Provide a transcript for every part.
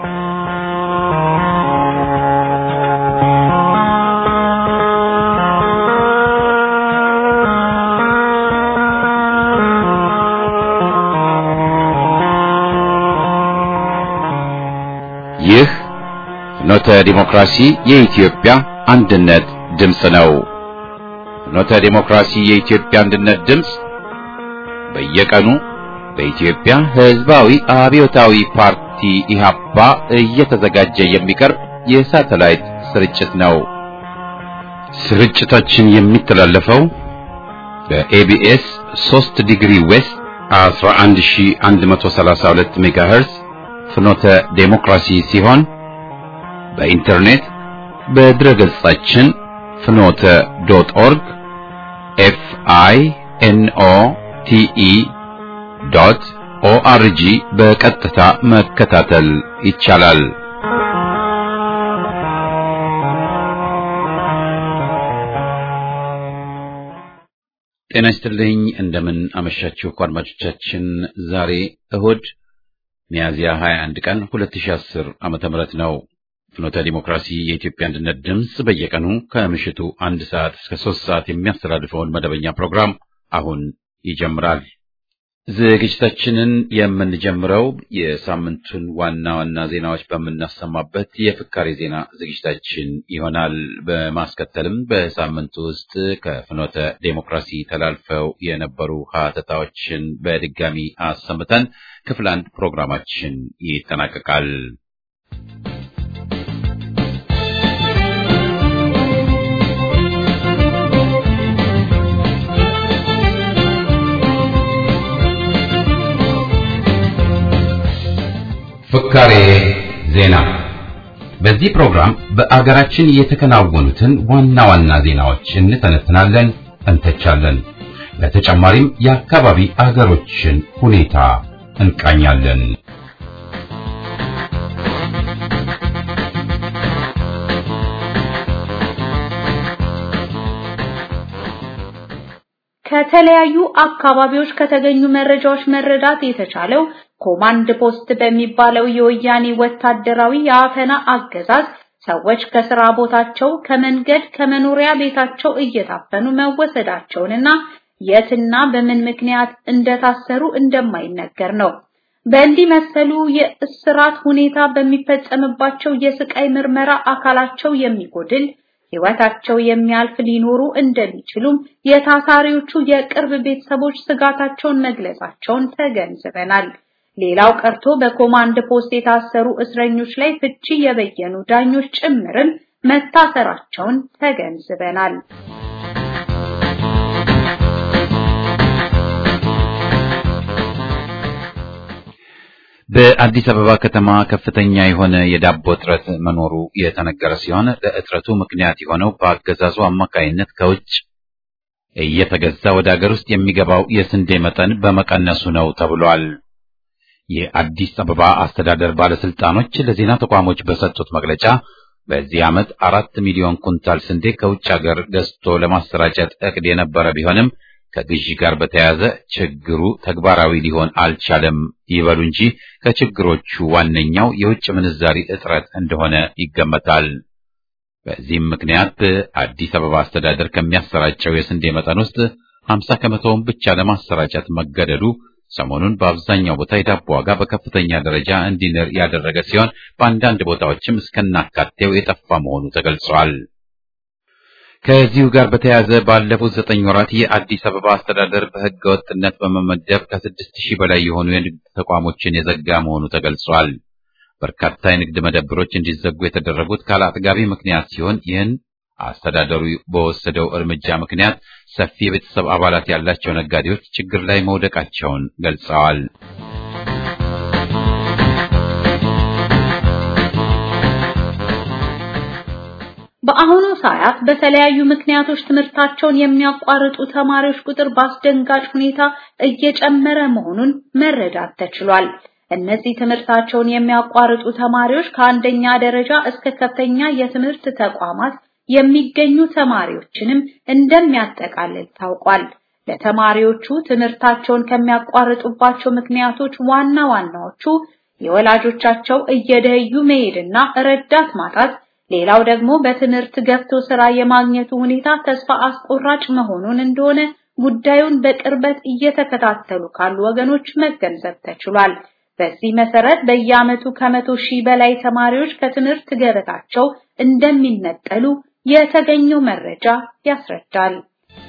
ይህ ፍኖተ ዲሞክራሲ የኢትዮጵያ አንድነት ድምፅ ነው። ፍኖተ ዲሞክራሲ የኢትዮጵያ አንድነት ድምፅ በየቀኑ በኢትዮጵያ ሕዝባዊ አብዮታዊ ፓርቲ ኢህአፓ እየተዘጋጀ የሚቀርብ የሳተላይት ስርጭት ነው። ስርጭታችን የሚተላለፈው በኤቢኤስ 3 ዲግሪ ዌስት 11132 ሜጋሄርዝ ፍኖተ ዴሞክራሲ ሲሆን በኢንተርኔት በድረ ገጻችን ፍኖተ ዶት ኦርግ ኤፍ አይ ኤን ኦ ቲ ኢ ዶት ኦአርጂ በቀጥታ መከታተል ይቻላል። ጤና ይስጥልኝ። እንደምን አመሻችሁ አድማጮቻችን። ዛሬ እሁድ ሚያዝያ 21 ቀን 2010 ዓመተ ምህረት ነው። ፍኖተ ዲሞክራሲ የኢትዮጵያ አንድነት ድምፅ በየቀኑ ከምሽቱ አንድ ሰዓት እስከ ሶስት ሰዓት የሚያስተላልፈውን መደበኛ ፕሮግራም አሁን ይጀምራል። ዝግጅታችንን የምንጀምረው የሳምንቱን ዋና ዋና ዜናዎች በምናሰማበት የፍካሬ ዜና ዝግጅታችን ይሆናል። በማስከተልም በሳምንቱ ውስጥ ከፍኖተ ዴሞክራሲ ተላልፈው የነበሩ ሀተታዎችን በድጋሚ አሰምተን ክፍል አንድ ፕሮግራማችን ይጠናቀቃል። ፍካሬ ዜና። በዚህ ፕሮግራም በአገራችን የተከናወኑትን ዋና ዋና ዜናዎች እንተነትናለን፣ እንተቻለን። በተጨማሪም የአካባቢ አገሮችን ሁኔታ እንቃኛለን። ከተለያዩ አካባቢዎች ከተገኙ መረጃዎች መረዳት የተቻለው ኮማንድ ፖስት በሚባለው የወያኔ ወታደራዊ የአፈና አገዛዝ ሰዎች ከስራ ቦታቸው፣ ከመንገድ፣ ከመኖሪያ ቤታቸው እየታፈኑ መወሰዳቸውንና የትና በምን ምክንያት እንደታሰሩ እንደማይነገር ነው። በእንዲህ መሰሉ የእስራት ሁኔታ በሚፈጸምባቸው የስቃይ ምርመራ አካላቸው የሚጎድል ሕይወታቸው የሚያልፍ ሊኖሩ እንደሚችሉም የታሳሪዎቹ የቅርብ ቤተሰቦች ስጋታቸውን መግለጻቸውን ተገንዝበናል። ሌላው ቀርቶ በኮማንድ ፖስት የታሰሩ እስረኞች ላይ ፍቺ የበየኑ ዳኞች ጭምርም መታሰራቸውን ተገንዝበናል። በአዲስ አበባ ከተማ ከፍተኛ የሆነ የዳቦ እጥረት መኖሩ የተነገረ ሲሆን ለእጥረቱ ምክንያት የሆነው በአገዛዙ አማካይነት ከውጭ እየተገዛ ወደ አገር ውስጥ የሚገባው የስንዴ መጠን በመቀነሱ ነው ተብሏል። የአዲስ አበባ አስተዳደር ባለስልጣኖች ለዜና ተቋሞች በሰጡት መግለጫ በዚህ ዓመት አራት ሚሊዮን ኩንታል ስንዴ ከውጭ ሀገር ገዝቶ ለማሰራጨት እቅድ የነበረ ቢሆንም ከግዢ ጋር በተያያዘ ችግሩ ተግባራዊ ሊሆን አልቻለም ይበሉ እንጂ ከችግሮቹ ዋነኛው የውጭ ምንዛሪ እጥረት እንደሆነ ይገመታል። በዚህም ምክንያት አዲስ አበባ አስተዳደር ከሚያሰራጨው የስንዴ መጠን ውስጥ 50 ከመቶውን ብቻ ለማሰራጨት መገደዱ ሰሞኑን በአብዛኛው ቦታ የዳቦ ዋጋ በከፍተኛ ደረጃ እንዲንር ያደረገ ሲሆን በአንዳንድ ቦታዎችም እስከናካቴው የጠፋ መሆኑ ተገልጿል። ከዚሁ ጋር በተያያዘ ባለፉት ዘጠኝ ወራት የአዲስ አበባ አስተዳደር በሕገ ወጥነት በመመደብ ከስድስት ሺህ በላይ የሆኑ የንግድ ተቋሞችን የዘጋ መሆኑ ተገልጿል። በርካታ የንግድ መደብሮች እንዲዘጉ የተደረጉት ካለ አጥጋቢ ምክንያት ሲሆን ይህን አስተዳደሩ በወሰደው እርምጃ ምክንያት ሰፊ የቤተሰብ አባላት ያላቸው ነጋዴዎች ችግር ላይ መውደቃቸውን ገልጸዋል። በአሁኑ ሰዓት በተለያዩ ምክንያቶች ትምህርታቸውን የሚያቋርጡ ተማሪዎች ቁጥር በአስደንጋጭ ሁኔታ እየጨመረ መሆኑን መረዳት ተችሏል። እነዚህ ትምህርታቸውን የሚያቋርጡ ተማሪዎች ከአንደኛ ደረጃ እስከ ከፍተኛ የትምህርት ተቋማት የሚገኙ ተማሪዎችንም እንደሚያጠቃልል ታውቋል። ለተማሪዎቹ ትምህርታቸውን ከሚያቋርጡባቸው ምክንያቶች ዋና ዋናዎቹ የወላጆቻቸው እየደዩ መሄድና ረዳት ማጣት ሌላው ደግሞ በትምህርት ገብቶ ስራ የማግኘቱ ሁኔታ ተስፋ አስቆራጭ መሆኑን እንደሆነ ጉዳዩን በቅርበት እየተከታተሉ ካሉ ወገኖች መገንዘብ ተችሏል። በዚህ መሰረት በየዓመቱ ከመቶ ሺህ በላይ ተማሪዎች ከትምህርት ገበታቸው እንደሚነጠሉ የተገኘው መረጃ ያስረዳል።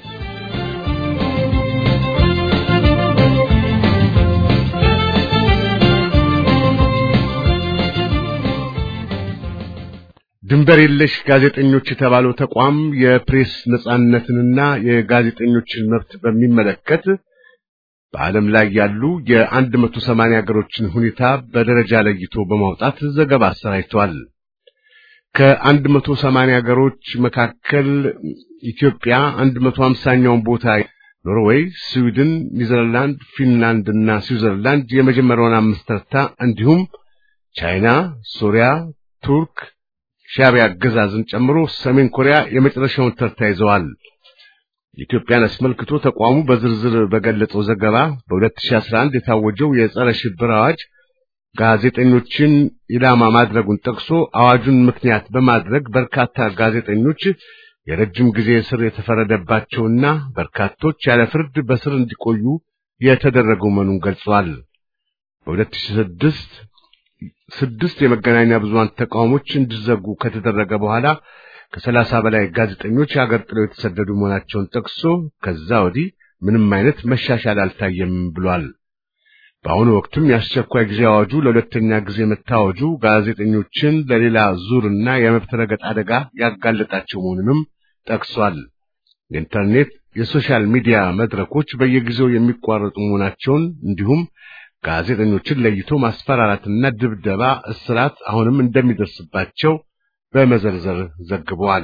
ድንበር የለሽ ጋዜጠኞች የተባለው ተቋም የፕሬስ ነጻነትንና የጋዜጠኞችን መብት በሚመለከት በዓለም ላይ ያሉ የአንድ መቶ ሰማንያ ሀገሮችን ሁኔታ በደረጃ ለይቶ በማውጣት ዘገባ አሰራጭቷል። ከአንድ መቶ ሰማንያ ሀገሮች መካከል ኢትዮጵያ አንድ መቶ ሀምሳኛውን ቦታ፣ ኖርዌይ፣ ስዊድን፣ ኒዘርላንድ፣ ፊንላንድ እና ስዊዘርላንድ የመጀመሪያውን አምስት ተርታ እንዲሁም ቻይና፣ ሶሪያ፣ ቱርክ ሻዕቢያ አገዛዝን ጨምሮ ሰሜን ኮሪያ የመጨረሻውን ተርታ ይዘዋል። ኢትዮጵያን አስመልክቶ ተቋሙ በዝርዝር በገለጸው ዘገባ በ2011 የታወጀው የጸረ ሽብር አዋጅ ጋዜጠኞችን ኢላማ ማድረጉን ጠቅሶ አዋጁን ምክንያት በማድረግ በርካታ ጋዜጠኞች የረጅም ጊዜ እስር የተፈረደባቸውና በርካቶች ያለ ፍርድ በስር እንዲቆዩ የተደረገው መሆኑን ገልጿል። በ2006 ስድስት የመገናኛ ብዙሃን ተቋሞች እንዲዘጉ ከተደረገ በኋላ ከሰላሳ በላይ ጋዜጠኞች የሀገር ጥለው የተሰደዱ መሆናቸውን ጠቅሶ ከዛ ወዲህ ምንም አይነት መሻሻል አልታየም ብሏል። በአሁኑ ወቅትም የአስቸኳይ ጊዜ አዋጁ ለሁለተኛ ጊዜ መታወጁ ጋዜጠኞችን ለሌላ ዙርና የመብት ረገጥ አደጋ ያጋለጣቸው መሆኑንም ጠቅሷል። የኢንተርኔት የሶሻል ሚዲያ መድረኮች በየጊዜው የሚቋረጡ መሆናቸውን እንዲሁም ጋዜጠኞችን ለይቶ ማስፈራራትና ድብደባ፣ እስራት አሁንም እንደሚደርስባቸው በመዘርዘር ዘግበዋል።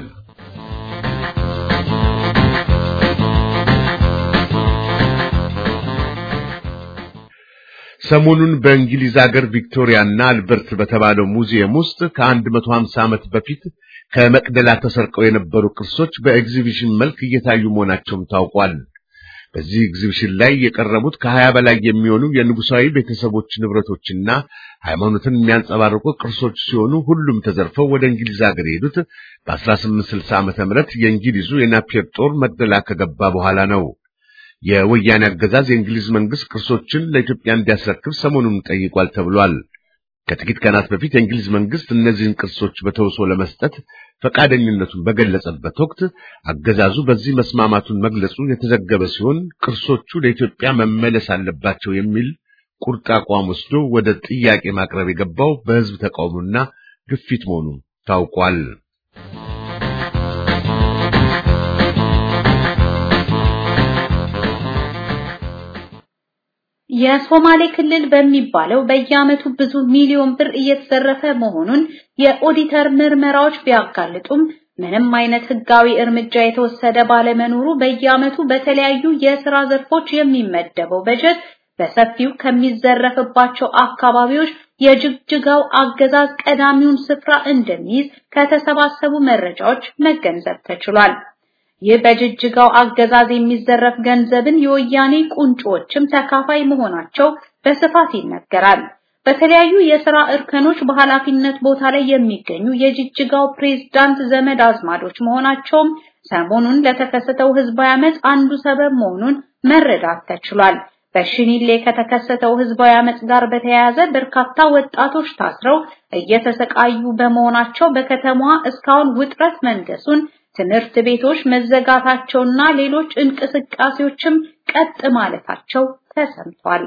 ሰሞኑን በእንግሊዝ ሀገር ቪክቶሪያና አልበርት በተባለው ሙዚየም ውስጥ ከአንድ መቶ ሀምሳ ዓመት በፊት ከመቅደላ ተሰርቀው የነበሩ ቅርሶች በኤግዚቢሽን መልክ እየታዩ መሆናቸውም ታውቋል። በዚህ ኤግዚቢሽን ላይ የቀረቡት ከሀያ በላይ የሚሆኑ የንጉሳዊ ቤተሰቦች ንብረቶችና ሃይማኖትን የሚያንጸባርቁ ቅርሶች ሲሆኑ ሁሉም ተዘርፈው ወደ እንግሊዝ ሀገር የሄዱት በ1860 ዓመተ ምህረት የእንግሊዙ የናፒየር ጦር መቅደላ ከገባ በኋላ ነው። የወያኔ አገዛዝ የእንግሊዝ መንግስት ቅርሶችን ለኢትዮጵያ እንዲያስረክብ ሰሞኑን ጠይቋል ተብሏል። ከጥቂት ቀናት በፊት የእንግሊዝ መንግስት እነዚህን ቅርሶች በተውሶ ለመስጠት ፈቃደኝነቱን በገለጸበት ወቅት አገዛዙ በዚህ መስማማቱን መግለጹ የተዘገበ ሲሆን ቅርሶቹ ለኢትዮጵያ መመለስ አለባቸው የሚል ቁርጥ አቋም ወስዶ ወደ ጥያቄ ማቅረብ የገባው በህዝብ ተቃውሞና ግፊት መሆኑ ታውቋል። የሶማሌ ክልል በሚባለው በየዓመቱ ብዙ ሚሊዮን ብር እየተዘረፈ መሆኑን የኦዲተር ምርመራዎች ቢያጋልጡም ምንም አይነት ህጋዊ እርምጃ የተወሰደ ባለመኖሩ በየዓመቱ በተለያዩ የስራ ዘርፎች የሚመደበው በጀት በሰፊው ከሚዘረፍባቸው አካባቢዎች የጅግጅጋው አገዛዝ ቀዳሚውን ስፍራ እንደሚይዝ ከተሰባሰቡ መረጃዎች መገንዘብ ተችሏል። ይህ በጅጅጋው አገዛዝ የሚዘረፍ ገንዘብን የወያኔ ቁንጮዎችም ተካፋይ መሆናቸው በስፋት ይነገራል። በተለያዩ የሥራ እርከኖች በኃላፊነት ቦታ ላይ የሚገኙ የጅጅጋው ፕሬዝዳንት ዘመድ አዝማዶች መሆናቸውም ሰሞኑን ለተከሰተው ህዝባዊ አመፅ አንዱ ሰበብ መሆኑን መረዳት ተችሏል። በሽኒሌ ከተከሰተው ህዝባዊ አመፅ ጋር በተያያዘ በርካታ ወጣቶች ታስረው እየተሰቃዩ በመሆናቸው በከተማዋ እስካሁን ውጥረት መንገሱን ትምህርት ቤቶች መዘጋታቸውና ሌሎች እንቅስቃሴዎችም ቀጥ ማለታቸው ተሰምቷል።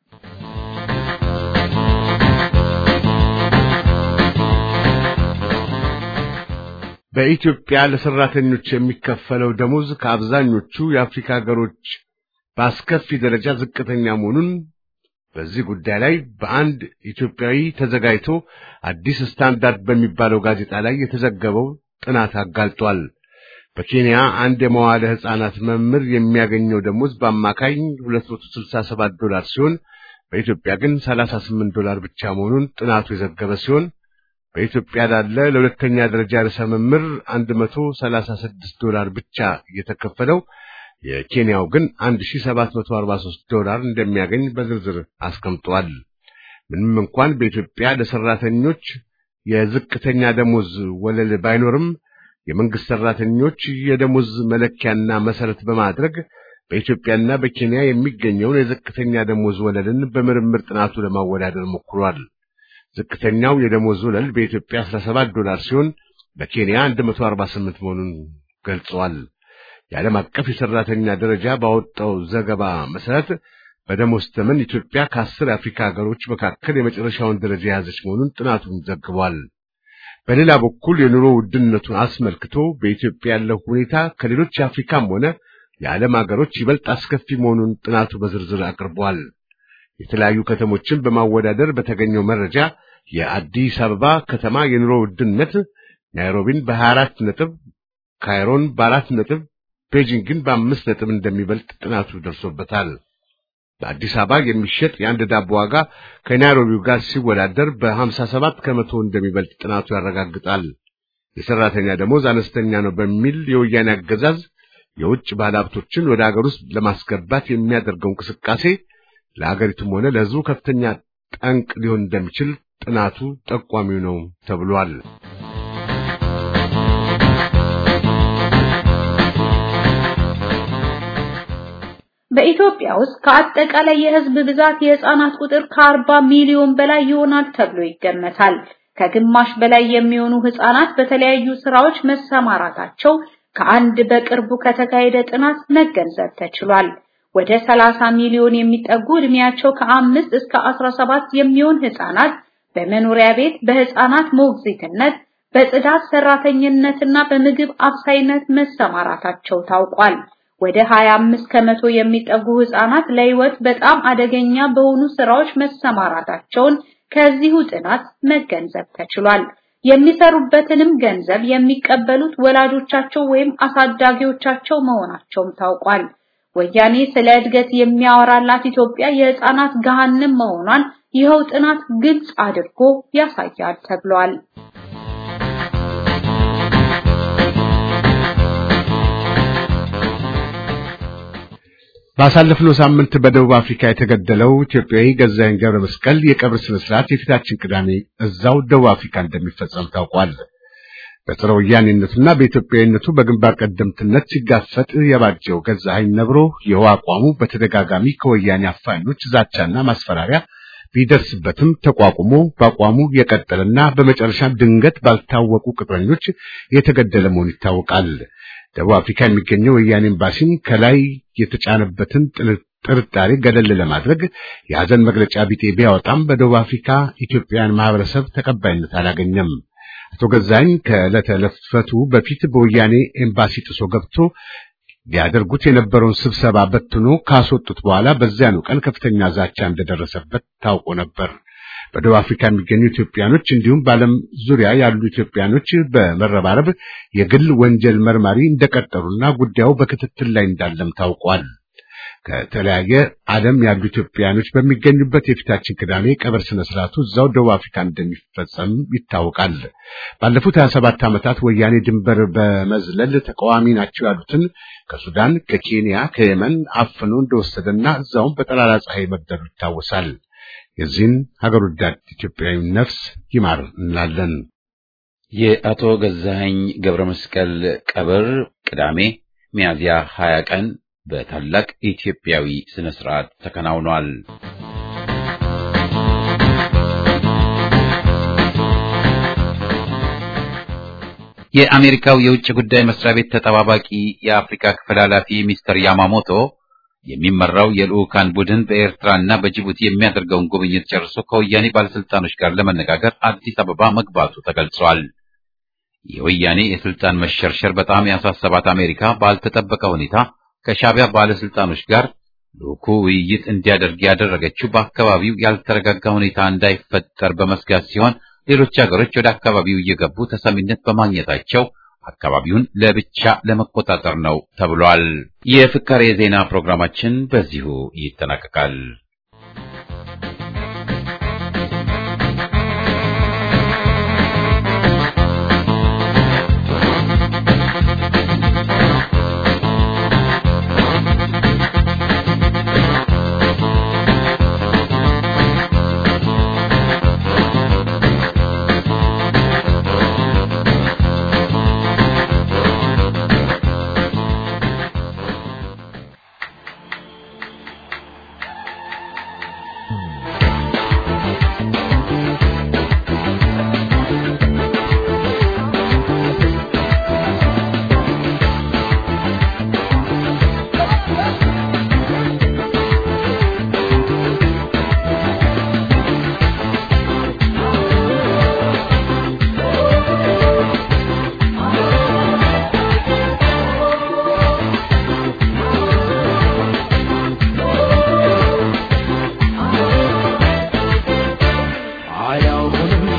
በኢትዮጵያ ለሰራተኞች የሚከፈለው ደሞዝ ከአብዛኞቹ የአፍሪካ ሀገሮች በአስከፊ ደረጃ ዝቅተኛ መሆኑን በዚህ ጉዳይ ላይ በአንድ ኢትዮጵያዊ ተዘጋጅቶ አዲስ ስታንዳርድ በሚባለው ጋዜጣ ላይ የተዘገበው ጥናት አጋልጧል። በኬንያ አንድ የመዋለ ሕፃናት መምህር የሚያገኘው ደሞዝ በአማካኝ 267 ዶላር ሲሆን በኢትዮጵያ ግን 38 ዶላር ብቻ መሆኑን ጥናቱ የዘገበ ሲሆን በኢትዮጵያ ላለ ለሁለተኛ ደረጃ ርዕሰ መምህር 136 ዶላር ብቻ እየተከፈለው የኬንያው ግን 1743 ዶላር እንደሚያገኝ በዝርዝር አስቀምጧል። ምንም እንኳን በኢትዮጵያ ለሰራተኞች የዝቅተኛ ደሞዝ ወለል ባይኖርም የመንግስት ሰራተኞች የደሞዝ መለኪያና መሰረት በማድረግ በኢትዮጵያና በኬንያ የሚገኘውን የዝቅተኛ ደሞዝ ወለልን በምርምር ጥናቱ ለማወዳደር ሞክሯል። ዝቅተኛው የደሞዝ ወለል በኢትዮጵያ 17 ዶላር ሲሆን በኬንያ 148 መሆኑን ገልጸዋል። የዓለም አቀፍ የሰራተኛ ደረጃ ባወጣው ዘገባ መሰረት በደሞዝ ተመን ኢትዮጵያ ከአስር የአፍሪካ ሀገሮች መካከል የመጨረሻውን ደረጃ የያዘች መሆኑን ጥናቱን ዘግቧል። በሌላ በኩል የኑሮ ውድነቱን አስመልክቶ በኢትዮጵያ ያለው ሁኔታ ከሌሎች የአፍሪካም ሆነ የዓለም ሀገሮች ይበልጥ አስከፊ መሆኑን ጥናቱ በዝርዝር አቅርቧል። የተለያዩ ከተሞችን በማወዳደር በተገኘው መረጃ የአዲስ አበባ ከተማ የኑሮ ውድነት ናይሮቢን በ24 ነጥብ፣ ካይሮን በአራት ነጥብ፣ ቤጂንግን በአምስት ነጥብ እንደሚበልጥ ጥናቱ ደርሶበታል። በአዲስ አበባ የሚሸጥ የአንድ ዳቦ ዋጋ ከናይሮቢው ጋር ሲወዳደር በ57 ከመቶ እንደሚበልጥ ጥናቱ ያረጋግጣል። የሰራተኛ ደሞዝ አነስተኛ ነው በሚል የወያኔ አገዛዝ የውጭ ባለሀብቶችን ወደ ሀገር ውስጥ ለማስገባት የሚያደርገው እንቅስቃሴ ለሀገሪቱም ሆነ ለሕዝቡ ከፍተኛ ጠንቅ ሊሆን እንደሚችል ጥናቱ ጠቋሚው ነው ተብሏል። በኢትዮጵያ ውስጥ ከአጠቃላይ የሕዝብ ብዛት የህፃናት ቁጥር ከ40 ሚሊዮን በላይ ይሆናል ተብሎ ይገመታል። ከግማሽ በላይ የሚሆኑ ህፃናት በተለያዩ ስራዎች መሰማራታቸው ከአንድ በቅርቡ ከተካሄደ ጥናት መገንዘብ ተችሏል። ወደ 30 ሚሊዮን የሚጠጉ እድሜያቸው ከአምስት እስከ 17 የሚሆን ህፃናት በመኖሪያ ቤት በህፃናት ሞግዚትነት፣ በጽዳት ሰራተኝነትና በምግብ አብሳይነት መሰማራታቸው ታውቋል። ወደ 25 ከመቶ የሚጠጉ ህፃናት ለህይወት በጣም አደገኛ በሆኑ ስራዎች መሰማራታቸውን ከዚሁ ጥናት መገንዘብ ተችሏል። የሚሰሩበትንም ገንዘብ የሚቀበሉት ወላጆቻቸው ወይም አሳዳጊዎቻቸው መሆናቸውም ታውቋል። ወያኔ ስለ እድገት የሚያወራላት ኢትዮጵያ የህፃናት ገሃነም መሆኗን ይኸው ጥናት ግልጽ አድርጎ ያሳያል ተብሏል። ባሳለፍነው ሳምንት በደቡብ አፍሪካ የተገደለው ኢትዮጵያዊ ገዛኸኝ ገብረ መስቀል የቀብር ስነ ስርዓት የፊታችን ቅዳሜ እዛው ደቡብ አፍሪካ እንደሚፈጸም ታውቋል። በጸረ ወያኔነቱና በኢትዮጵያዊነቱ በግንባር ቀደምትነት ሲጋፈጥ የባጀው ገዛኸኝ ነብሮ ይኸው አቋሙ በተደጋጋሚ ከወያኔ አፋኞች ዛቻና ማስፈራሪያ ቢደርስበትም ተቋቁሞ በአቋሙ የቀጠለና በመጨረሻም ድንገት ባልታወቁ ቅጥረኞች የተገደለ መሆኑ ይታወቃል። ደቡብ አፍሪካ የሚገኘው ወያኔ ኤምባሲም ከላይ የተጫነበትን ጥርጣሬ ገለል ለማድረግ የሐዘን መግለጫ ቢጤ ቢያወጣም በደቡብ አፍሪካ ኢትዮጵያውያን ማህበረሰብ ተቀባይነት አላገኘም። አቶ ገዛኸኝ ከዕለተ ሕልፈቱ በፊት በወያኔ ኤምባሲ ጥሶ ገብቶ ሊያደርጉት የነበረውን ስብሰባ በትኖ ካስወጡት በኋላ በዚያኑ ቀን ከፍተኛ ዛቻ እንደደረሰበት ታውቆ ነበር። በደቡብ አፍሪካ የሚገኙ ኢትዮጵያኖች እንዲሁም በዓለም ዙሪያ ያሉ ኢትዮጵያኖች በመረባረብ የግል ወንጀል መርማሪ እንደቀጠሩና ጉዳዩ በክትትል ላይ እንዳለም ታውቋል። ከተለያየ ዓለም ያሉ ኢትዮጵያኖች በሚገኙበት የፊታችን ቅዳሜ ቀብር ስነ ስርዓቱ እዛው ደቡብ አፍሪካ እንደሚፈጸም ይታወቃል። ባለፉት 27 ዓመታት ወያኔ ድንበር በመዝለል ተቃዋሚ ናቸው ያሉትን ከሱዳን፣ ከኬንያ፣ ከየመን አፍኖ እንደወሰደና እዛውም በጠራራ ፀሐይ መግደሉ ይታወሳል። የዚህን ሀገር ወዳድ ኢትዮጵያዊ ነፍስ ይማር እንላለን። የአቶ ገዛኸኝ ገብረ መስቀል ቀብር ቅዳሜ ሚያዝያ 20 ቀን በታላቅ ኢትዮጵያዊ ስነ ስርዓት ተከናውኗል። የአሜሪካው የውጭ ጉዳይ መስሪያ ቤት ተጠባባቂ የአፍሪካ ክፍል ኃላፊ ሚስተር ያማሞቶ የሚመራው የልዑካን ቡድን በኤርትራና በጅቡቲ የሚያደርገውን ጉብኝት ጨርሶ ከወያኔ ባለስልጣኖች ጋር ለመነጋገር አዲስ አበባ መግባቱ ተገልጿል። የወያኔ የስልጣን መሸርሸር በጣም ያሳሰባት አሜሪካ ባልተጠበቀ ሁኔታ ከሻዕቢያ ባለስልጣኖች ጋር ልዑኩ ውይይት እንዲያደርግ ያደረገችው በአካባቢው ያልተረጋጋ ሁኔታ እንዳይፈጠር በመስጋት ሲሆን ሌሎች ሀገሮች ወደ አካባቢው እየገቡ ተሰሚነት በማግኘታቸው አካባቢውን ለብቻ ለመቆጣጠር ነው ተብሏል። የፍካሬ የዜና ፕሮግራማችን በዚሁ ይጠናቀቃል።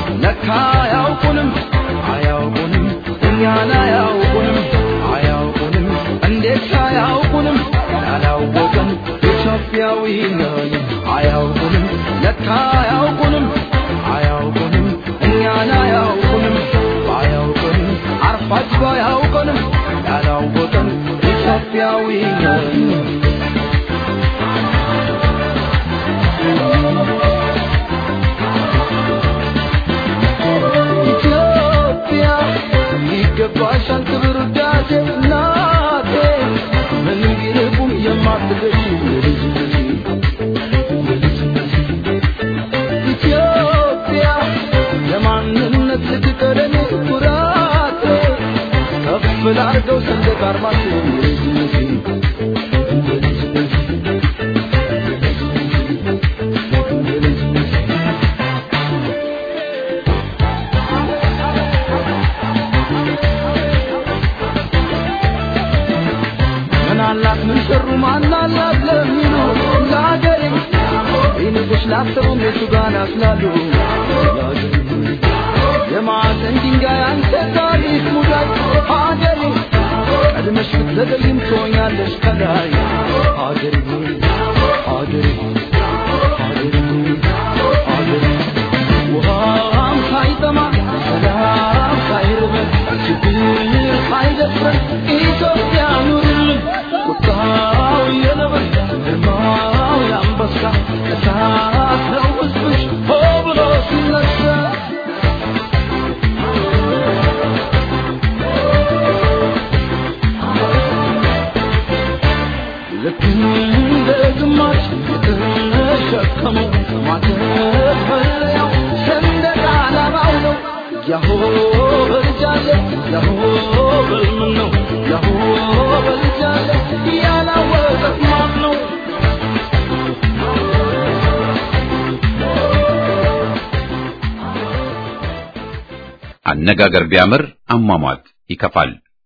ለካ አያውቁንም አያውቁንም እኛን አያውቁንም አያውቁንም እንዴት አያውቁንም ያላወቅን ኢትዮጵያዊ ነን አያውቁንም ለካ አያውቁንም አያውቁንም እኛን አያውቁንም አያውቁንም አርፋጅ አያውቁንም ያላወቅን ኢትዮጵያዊ ነን ኢትዮጵያ ይገባሻል ክብር ውዳሴ እናቴ ምንም ቢርቁም የማትገሽ ኢትዮጵያ የማንነት ልትቀደም ኩራቴ ከፍ ላርገው ሰንደቅ ዓርማችን ምን አላት ምን ሰሩ ማን አላት ለሚሉ ለሀገሬ ይንቁሽ ላሰቡም የቱ ጋር ያስላሉ የማዕዘን ድንጋይ አንተ ታሪክ ሙዳይ ሀገሬ ቀድመሽ ብትዘገይም ትሆኛለሽ ከላይ ሀገሬ ሆይ ሀገሬ ሆይ ሀገሬ ሆይ ሀገሬ ውሃም ሳይጠማ ሰላም ሳይርበን ችግር ሳይደፍረን ኢትዮጵያ ኑርልን ቁጣው የነብር ግርማው የአንበሳ እሳት ነው ሕዝብሽ ሆ ብሎ ሲነሳ ልክ እንደ ግማሽ የተሸከመው ማተብ መለያው ሰንደቅ ዓላማው ነው። ያሆ በልጃለ ያሆ በልምን ነው ያሆ በልጃለ ያላወቀት ማን ነው? አነጋገር ቢያምር አሟሟት ይከፋል።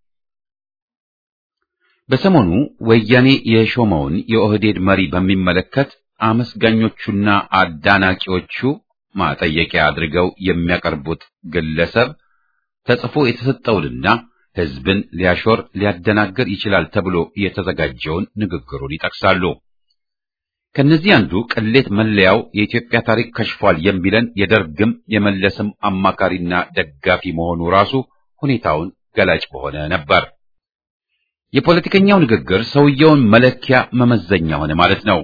በሰሞኑ ወያኔ የሾመውን የኦህዴድ መሪ በሚመለከት አመስጋኞቹና አዳናቂዎቹ ማጠየቂያ አድርገው የሚያቀርቡት ግለሰብ ተጽፎ የተሰጠውንና ሕዝብን ሊያሾር ሊያደናግር ይችላል ተብሎ የተዘጋጀውን ንግግሩን ይጠቅሳሉ። ከነዚህ አንዱ ቅሌት መለያው የኢትዮጵያ ታሪክ ከሽፏል የሚለን የደርግም የመለስም አማካሪና ደጋፊ መሆኑ ራሱ ሁኔታውን ገላጭ በሆነ ነበር። የፖለቲከኛው ንግግር ሰውየውን መለኪያ መመዘኛ ሆነ ማለት ነው።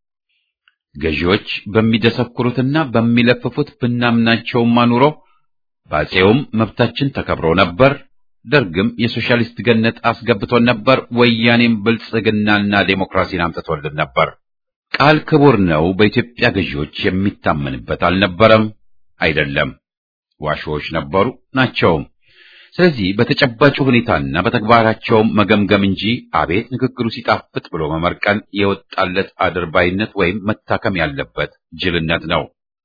ገዢዎች በሚደሰኩሩትና በሚለፍፉት ብናምናቸውም አኑሮ በአፄውም መብታችን ተከብሮ ነበር፣ ደርግም የሶሻሊስት ገነት አስገብቶን ነበር፣ ወያኔም ብልጽግናና ዴሞክራሲን አምጥቶልን ነበር። ቃል ክቡር ነው። በኢትዮጵያ ገዢዎች የሚታመንበት አልነበረም፣ አይደለም። ዋሾዎች ነበሩ ናቸውም። ስለዚህ በተጨባጭ ሁኔታና በተግባራቸውም መገምገም እንጂ አቤት ንግግሩ ሲጣፍጥ ብሎ መመርቀን የወጣለት አድርባይነት ወይም መታከም ያለበት ጅልነት ነው።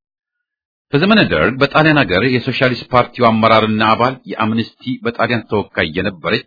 በዘመነ ደርግ በጣሊያን ሀገር የሶሻሊስት ፓርቲው አመራርና አባል የአምነስቲ በጣሊያን ተወካይ የነበረች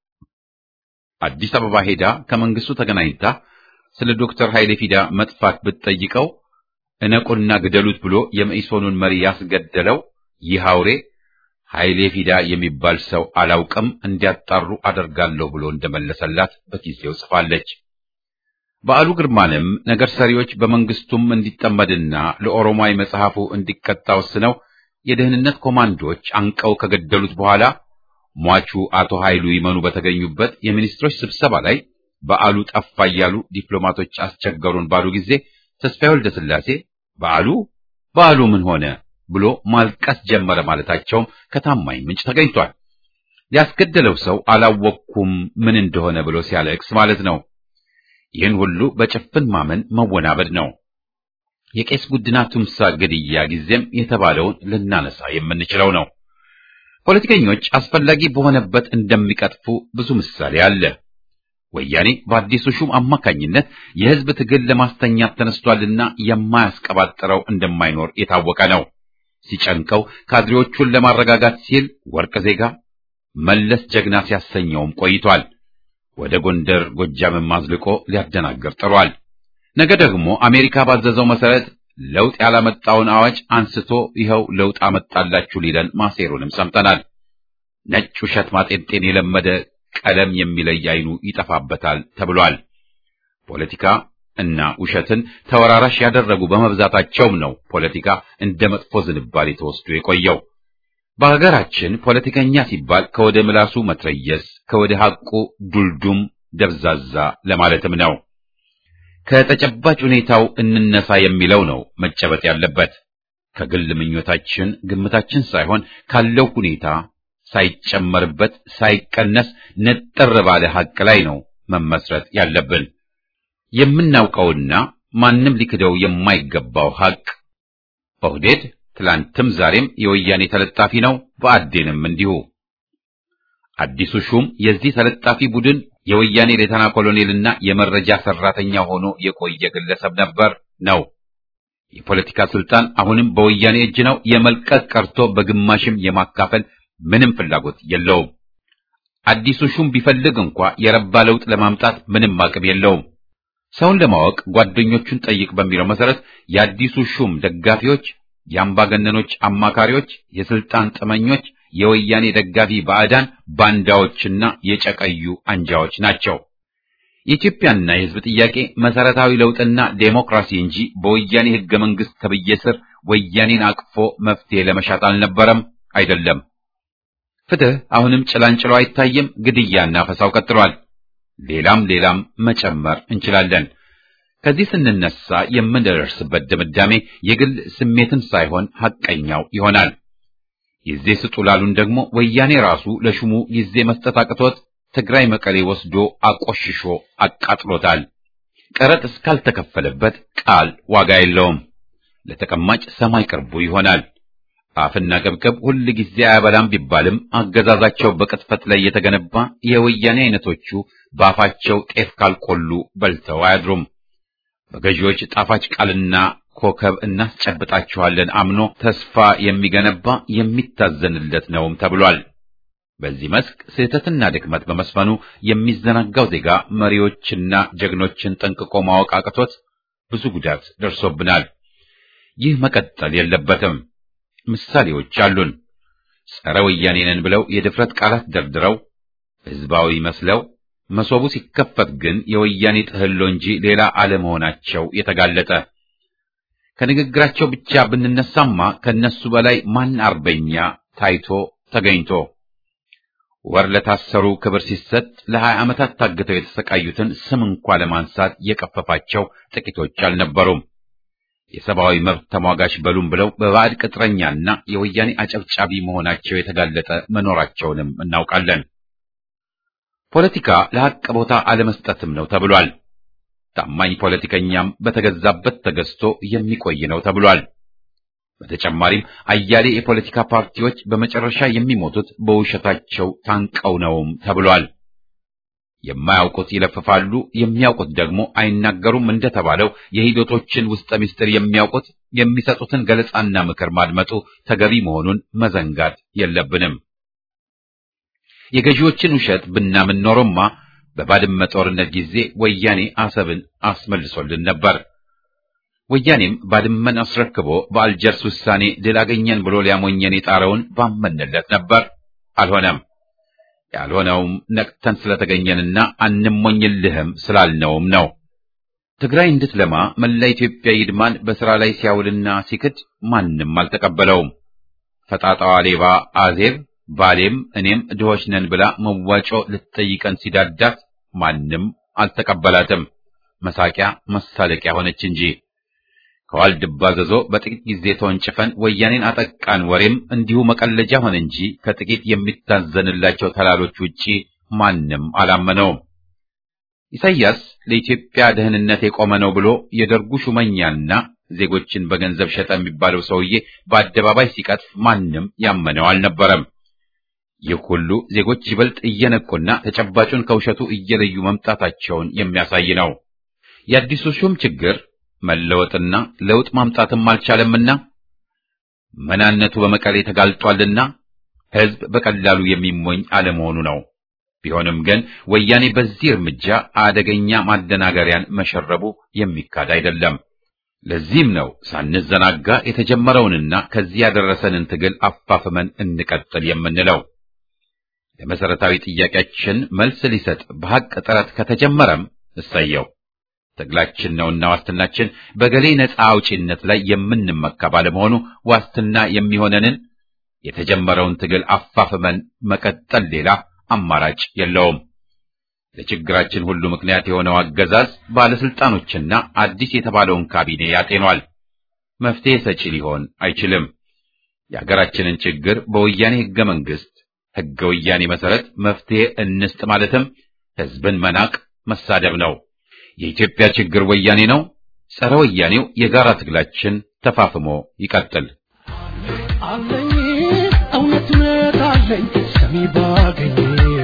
አዲስ አበባ ሄዳ ከመንግስቱ ተገናኝታ ስለ ዶክተር ኃይሌ ፊዳ መጥፋት ብትጠይቀው እነቁና ግደሉት ብሎ የመኢሶኑን መሪ ያስገደለው ይህ አውሬ ኃይሌ ፊዳ የሚባል ሰው አላውቅም እንዲያጣሩ አደርጋለሁ ብሎ እንደመለሰላት በጊዜው ጽፋለች። በዓሉ ግርማንም ነገር ሰሪዎች በመንግስቱም እንዲጠመድና ለኦሮማይ መጽሐፉ እንዲቀጣ ወስነው የደህንነት ኮማንዶች አንቀው ከገደሉት በኋላ ሟቹ አቶ ኃይሉ ይመኑ በተገኙበት የሚኒስትሮች ስብሰባ ላይ በዓሉ ጠፋ እያሉ ዲፕሎማቶች አስቸገሩን ባሉ ጊዜ ተስፋዬ ወልደ ሥላሴ በዓሉ በዓሉ ምን ሆነ ብሎ ማልቀስ ጀመረ ማለታቸውም ከታማኝ ምንጭ ተገኝቷል። ያስገደለው ሰው አላወቅኩም ምን እንደሆነ ብሎ ሲያለቅስ ማለት ነው። ይህን ሁሉ በጭፍን ማመን መወናበድ ነው። የቄስ ጉድና ቱምሳ ግድያ ጊዜም የተባለውን ልናነሳ የምንችለው ነው። ፖለቲከኞች አስፈላጊ በሆነበት እንደሚቀጥፉ ብዙ ምሳሌ አለ። ወያኔ በአዲሱ ሹም አማካኝነት የሕዝብ ትግል ለማስተኛት ተነስቷልና የማያስቀባጥረው እንደማይኖር የታወቀ ነው። ሲጨንቀው ካድሬዎቹን ለማረጋጋት ሲል ወርቅ ዜጋ መለስ ጀግና ሲያሰኘውም ቆይቷል። ወደ ጎንደር ጎጃምም አዝልቆ ሊያደናግር ጥሯል። ነገ ደግሞ አሜሪካ ባዘዘው መሰረት ለውጥ ያላመጣውን አዋጅ አንስቶ ይኸው ለውጥ አመጣላችሁ ሊለን ማሴሩንም ሰምተናል። ነጭ ውሸት ማጤንጤን የለመደ ቀለም የሚለይ አይኑ ይጠፋበታል ተብሏል። ፖለቲካ እና ውሸትን ተወራራሽ ያደረጉ በመብዛታቸውም ነው ፖለቲካ እንደ መጥፎ ዝንባሌ ተወስዶ የቆየው። በሀገራችን ፖለቲከኛ ሲባል ከወደ ምላሱ መትረየስ፣ ከወደ ሐቁ ዱልዱም ደብዛዛ ለማለትም ነው። ከተጨባጭ ሁኔታው እንነሳ የሚለው ነው መጨበጥ ያለበት። ከግል ምኞታችን ግምታችን ሳይሆን ካለው ሁኔታ ሳይጨመርበት ሳይቀነስ ነጠር ባለ ሐቅ ላይ ነው መመስረት ያለብን። የምናውቀውና ማንም ሊክደው የማይገባው ሐቅ ኦህዴድ ትላንትም ዛሬም የወያኔ ተለጣፊ ነው፣ ብአዴንም እንዲሁ። አዲሱ ሹም የዚህ ተለጣፊ ቡድን የወያኔ ሌተና ኮሎኔልና የመረጃ ሰራተኛ ሆኖ የቆየ ግለሰብ ነበር ነው። የፖለቲካ ስልጣን አሁንም በወያኔ እጅ ነው። የመልቀቅ ቀርቶ በግማሽም የማካፈል ምንም ፍላጎት የለውም። አዲሱ ሹም ቢፈልግ እንኳ የረባ ለውጥ ለማምጣት ምንም አቅም የለውም። ሰውን ለማወቅ ጓደኞቹን ጠይቅ በሚለው መሰረት የአዲሱ ሹም ደጋፊዎች፣ የአምባገነኖች አማካሪዎች፣ የስልጣን ጥመኞች፣ የወያኔ ደጋፊ ባዕዳን ባንዳዎችና የጨቀዩ አንጃዎች ናቸው። የኢትዮጵያና የሕዝብ ጥያቄ መሰረታዊ ለውጥና ዴሞክራሲ እንጂ በወያኔ ሕገ መንግሥት ተብዬ ስር ወያኔን አቅፎ መፍትሄ ለመሻት አልነበረም፣ አይደለም። ፍትህ አሁንም ጭላንጭሎ አይታይም። ግድያና ፈሳው ቀጥሏል። ሌላም ሌላም መጨመር እንችላለን። ከዚህ ስንነሳ የምንደርስበት ድምዳሜ የግል ስሜትን ሳይሆን ሐቀኛው ይሆናል። ጊዜ ስጡ ላሉን ደግሞ ወያኔ ራሱ ለሹሙ ጊዜ መስጠት አቅቶት ትግራይ መቀሌ ወስዶ አቆሽሾ አቃጥሎታል። ቀረጥ እስካልተከፈለበት ቃል ዋጋ የለውም። ለተቀማጭ ሰማይ ቅርቡ ይሆናል። አፍና ገብገብ ሁል ጊዜ አያበላም ቢባልም አገዛዛቸው በቅጥፈት ላይ የተገነባ የወያኔ አይነቶቹ በአፋቸው ጤፍ ካልቆሉ በልተው አያድሩም። በገዢዎች ጣፋጭ ቃልና ኮከብ እናስጨብጣችኋለን አምኖ ተስፋ የሚገነባ የሚታዘንለት ነውም ተብሏል። በዚህ መስክ ስህተትና ድክመት በመስፈኑ የሚዘናጋው ዜጋ መሪዎችና ጀግኖችን ጠንቅቆ ማወቅ አቅቶት ብዙ ጉዳት ደርሶብናል። ይህ መቀጠል የለበትም። ምሳሌዎች አሉን። ጸረ ወያኔ ነን ብለው የድፍረት ቃላት ደርድረው ህዝባዊ መስለው መሶቡ ሲከፈት ግን የወያኔ ጥህሎ እንጂ ሌላ አለመሆናቸው የተጋለጠ ከንግግራቸው ብቻ ብንነሳማ ከነሱ በላይ ማን አርበኛ ታይቶ ተገኝቶ ወር ለታሰሩ ክብር ሲሰጥ ለሀያ ዓመታት ታግተው የተሰቃዩትን ስም እንኳ ለማንሳት የቀፈፋቸው ጥቂቶች አልነበሩም። የሰብአዊ መብት ተሟጋች በሉም ብለው በባዕድ ቅጥረኛና የወያኔ አጨብጫቢ መሆናቸው የተጋለጠ መኖራቸውንም እናውቃለን። ፖለቲካ ለሐቅ ቦታ አለመስጠትም ነው ተብሏል። ታማኝ ፖለቲከኛም በተገዛበት ተገዝቶ የሚቆይ ነው ተብሏል። በተጨማሪም አያሌ የፖለቲካ ፓርቲዎች በመጨረሻ የሚሞቱት በውሸታቸው ታንቀው ነውም ተብሏል። የማያውቁት ይለፍፋሉ፣ የሚያውቁት ደግሞ አይናገሩም እንደተባለው የሂደቶችን ውስጠ ምስጢር የሚያውቁት የሚሰጡትን ገለጻና ምክር ማድመጡ ተገቢ መሆኑን መዘንጋት የለብንም። የገዢዎችን ውሸት ብናምን ኖሮማ በባድመ ጦርነት ጊዜ ወያኔ አሰብን አስመልሶልን ነበር። ወያኔም ባድመን አስረክቦ በአልጀርስ ውሳኔ ድል አገኘን ብሎ ሊያሞኘን የጣረውን ባመንለት ነበር። አልሆነም። ያልሆነውም ነቅተን ስለተገኘንና አንሞኝልህም ስላልነውም ነው። ትግራይ እንድትለማ መላ ኢትዮጵያ ይድማን በሥራ ላይ ሲያውልና ሲክድ ማንም አልተቀበለውም። ፈጣጣዋ ሌባ አዜብ ባሌም እኔም ድሆች ነን ብላ መዋጮ ልትጠይቀን ሲዳዳት ማንም አልተቀበላትም። መሳቂያ መሳለቂያ ሆነች እንጂ ከዋልድባ ዘዞ በጥቂት ጊዜ ተወንጭፈን ወያኔን አጠቃን ወሬም እንዲሁ መቀለጃ ሆነ እንጂ ከጥቂት የሚታዘንላቸው ተላሎች ውጪ ማንም አላመነውም። ኢሳይያስ ለኢትዮጵያ ደህንነት የቆመ ነው ብሎ የደርጉ ሹመኛና ዜጎችን በገንዘብ ሸጠ የሚባለው ሰውዬ በአደባባይ ሲቀጥፍ ማንም ያመነው አልነበረም። ይህ ሁሉ ዜጎች ይበልጥ እየነቁና ተጨባጩን ከውሸቱ እየለዩ መምጣታቸውን የሚያሳይ ነው። የአዲሱ ሹም ችግር መለወጥና ለውጥ ማምጣትም አልቻለምና መናነቱ በመቀሌ ተጋልጧልና ሕዝብ በቀላሉ የሚሞኝ አለመሆኑ ነው። ቢሆንም ግን ወያኔ በዚህ እርምጃ አደገኛ ማደናገሪያን መሸረቡ የሚካድ አይደለም። ለዚህም ነው ሳንዘናጋ የተጀመረውንና ከዚህ ያደረሰንን ትግል አፋፍመን እንቀጥል የምንለው። ለመሰረታዊ ጥያቄያችን መልስ ሊሰጥ በሐቅ ጥረት ከተጀመረም እሰየው። ትግላችን ነውና ዋስትናችን በገሌ ነፃ አውጪነት ላይ የምንመካ ባለመሆኑ ዋስትና የሚሆነንን የተጀመረውን ትግል አፋፍመን መቀጠል ሌላ አማራጭ የለውም። ለችግራችን ሁሉ ምክንያት የሆነው አገዛዝ ባለስልጣኖችና አዲስ የተባለውን ካቢኔ ያጤኗል። መፍትሄ ሰጪ ሊሆን አይችልም። የሀገራችንን ችግር በወያኔ ህገ መንግስት ህገ ወያኔ መሰረት መፍትሄ እንስጥ ማለትም ህዝብን መናቅ መሳደብ ነው። የኢትዮጵያ ችግር ወያኔ ነው። ጸረ ወያኔው የጋራ ትግላችን ተፋፍሞ ይቀጥል። አለኝ እውነት እውነት አለኝ ሰሚ ባገኝ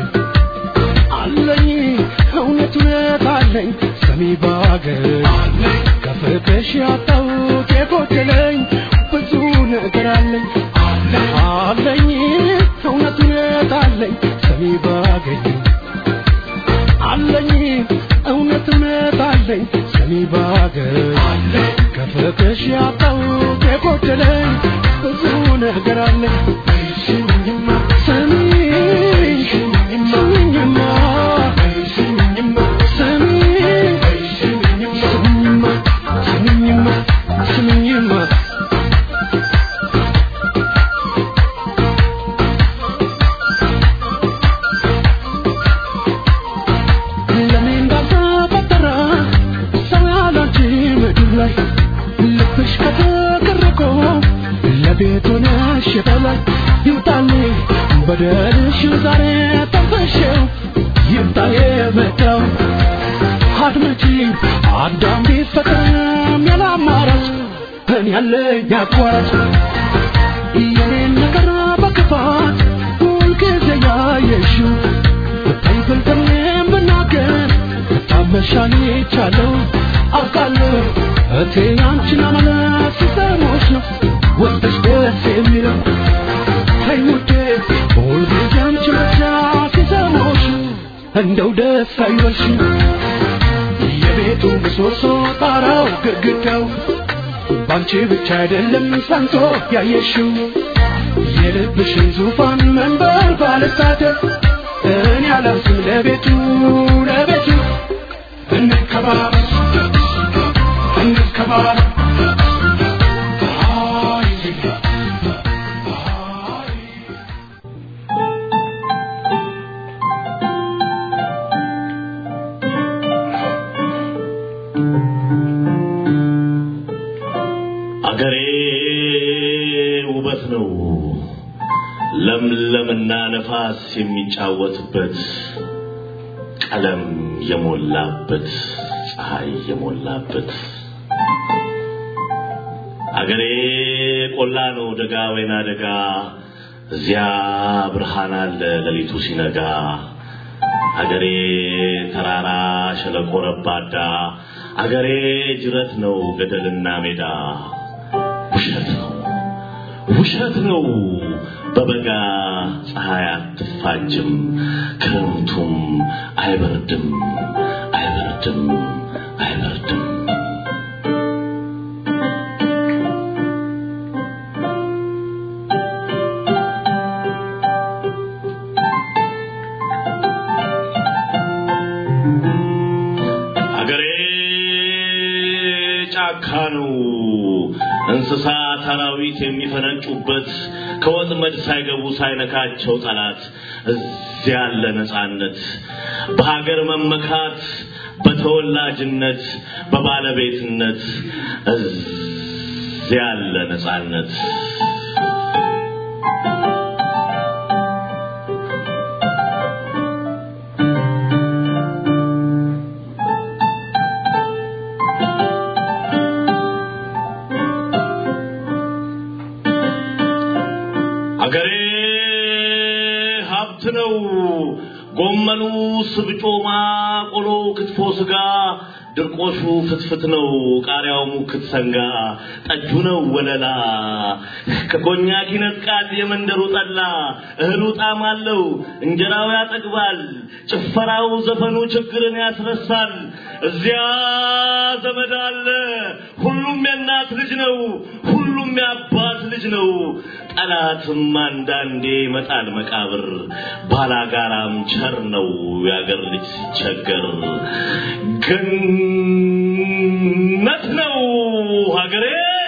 አለኝ እውነት እውነት አለኝ ሰሚ ባገኝ ከፍቅሽ ያጣሁት የጎደለኝ ብዙ ነገር አለኝ አለኝ እውነት እውነት አለኝ ሰሚ ባገኝ አለኝ እውነት እውነት አለኝ ሰሚ ባገኝ ከፍቅሽ ያጣሁት የጎደለኝ ብዙ ነገር አለኝ ስሚኝማ ስሚኝ ስሚኝማ ስሚኝማ ስሚኝ ስሚኝማ ስሚኝማ ስሚኝማ ለኔ እንዳልተፈጠረ ሰው ያላንቺ ምድር ላይ ልብሽ ከተቀረቆ ለቤት ሆነሽ የበላይ ይምጣልኝ በደልሽ ዛሬ ጠንፈሽው ይምጣ የመጣው አድመጪ አዳም ቢፈጠርም ያለ አማራጭ እኔ ያለኝ አቋራጭ የኔን ነገር በክፋት ሁልጊዜ ያየሽው ብታይ ብልጥሜም ብናገር ብታመሻል ይቻለው አውቃለሁ እቴ አንቺን አመለት ሲሰሞች ነው ወጥሽ ደስ የሚለው ተይ ውዴ ሁልጊዜ አንቺ ብቻ ሲሰሞች እንደው ደስ አይበልሽ የቤቱ ምሰሶ ጣራው ግድግዳው ባንቺ ብቻ አይደለም ጸንቶ ያየሽው የልብሽን ዙፋን መንበር ባለሳተፍ እኔ አላርስም ለቤቱ ለቤቱ እንከባበር እንከባበር አገሬ ውበት ነው ለምለምና ነፋስ የሚጫወትበት ቀለም የሞላበት ፀሐይ የሞላበት አገሬ ቆላ ነው ደጋ ወይና ደጋ እዚያ ብርሃን አለ ሌሊቱ ሲነጋ አገሬ ተራራ ሸለቆ ረባዳ አገሬ ጅረት ነው ገደልና ሜዳ ውሸት ነው ውሸት ነው በበጋ ፀሐይ አትፋጅም ክረምቱም አይበርድም አይበርድም አይበርድም አገሬ ጫካ ነው እንስሳ አራዊት የሚፈነጩበት ከወጥመድ ሳይገቡ ሳይነካቸው ጠላት እዚያ ያለ ነፃነት በሀገር መመካት በተወላጅነት በባለቤትነት እዚያ ያለ ነፃነት አገሬ ሀብት ነው። ጎመኑ፣ ስብጮማ፣ ቆሎ፣ ክትፎ፣ ስጋ፣ ድርቆሹ ፍትፍት ነው። ቃሪያው ሙክት ሰንጋ፣ ጠጁ ነው ወለላ። ከኮኛክ ይነጥቃል የመንደሩ ጠላ። እህሉ ጣዕም አለው፣ እንጀራው ያጠግባል። ጭፈራው፣ ዘፈኑ ችግርን ያስረሳል። እዚያ ዘመድ አለ። ሁሉም የእናት ልጅ ነው፣ ሁሉም የአባት ልጅ ነው። ጠላትም አንዳንዴ ይመጣል መቃብር። ባላጋራም ቸር ነው የአገር ልጅ ሲቸገር። ገነት ነው ሀገሬ።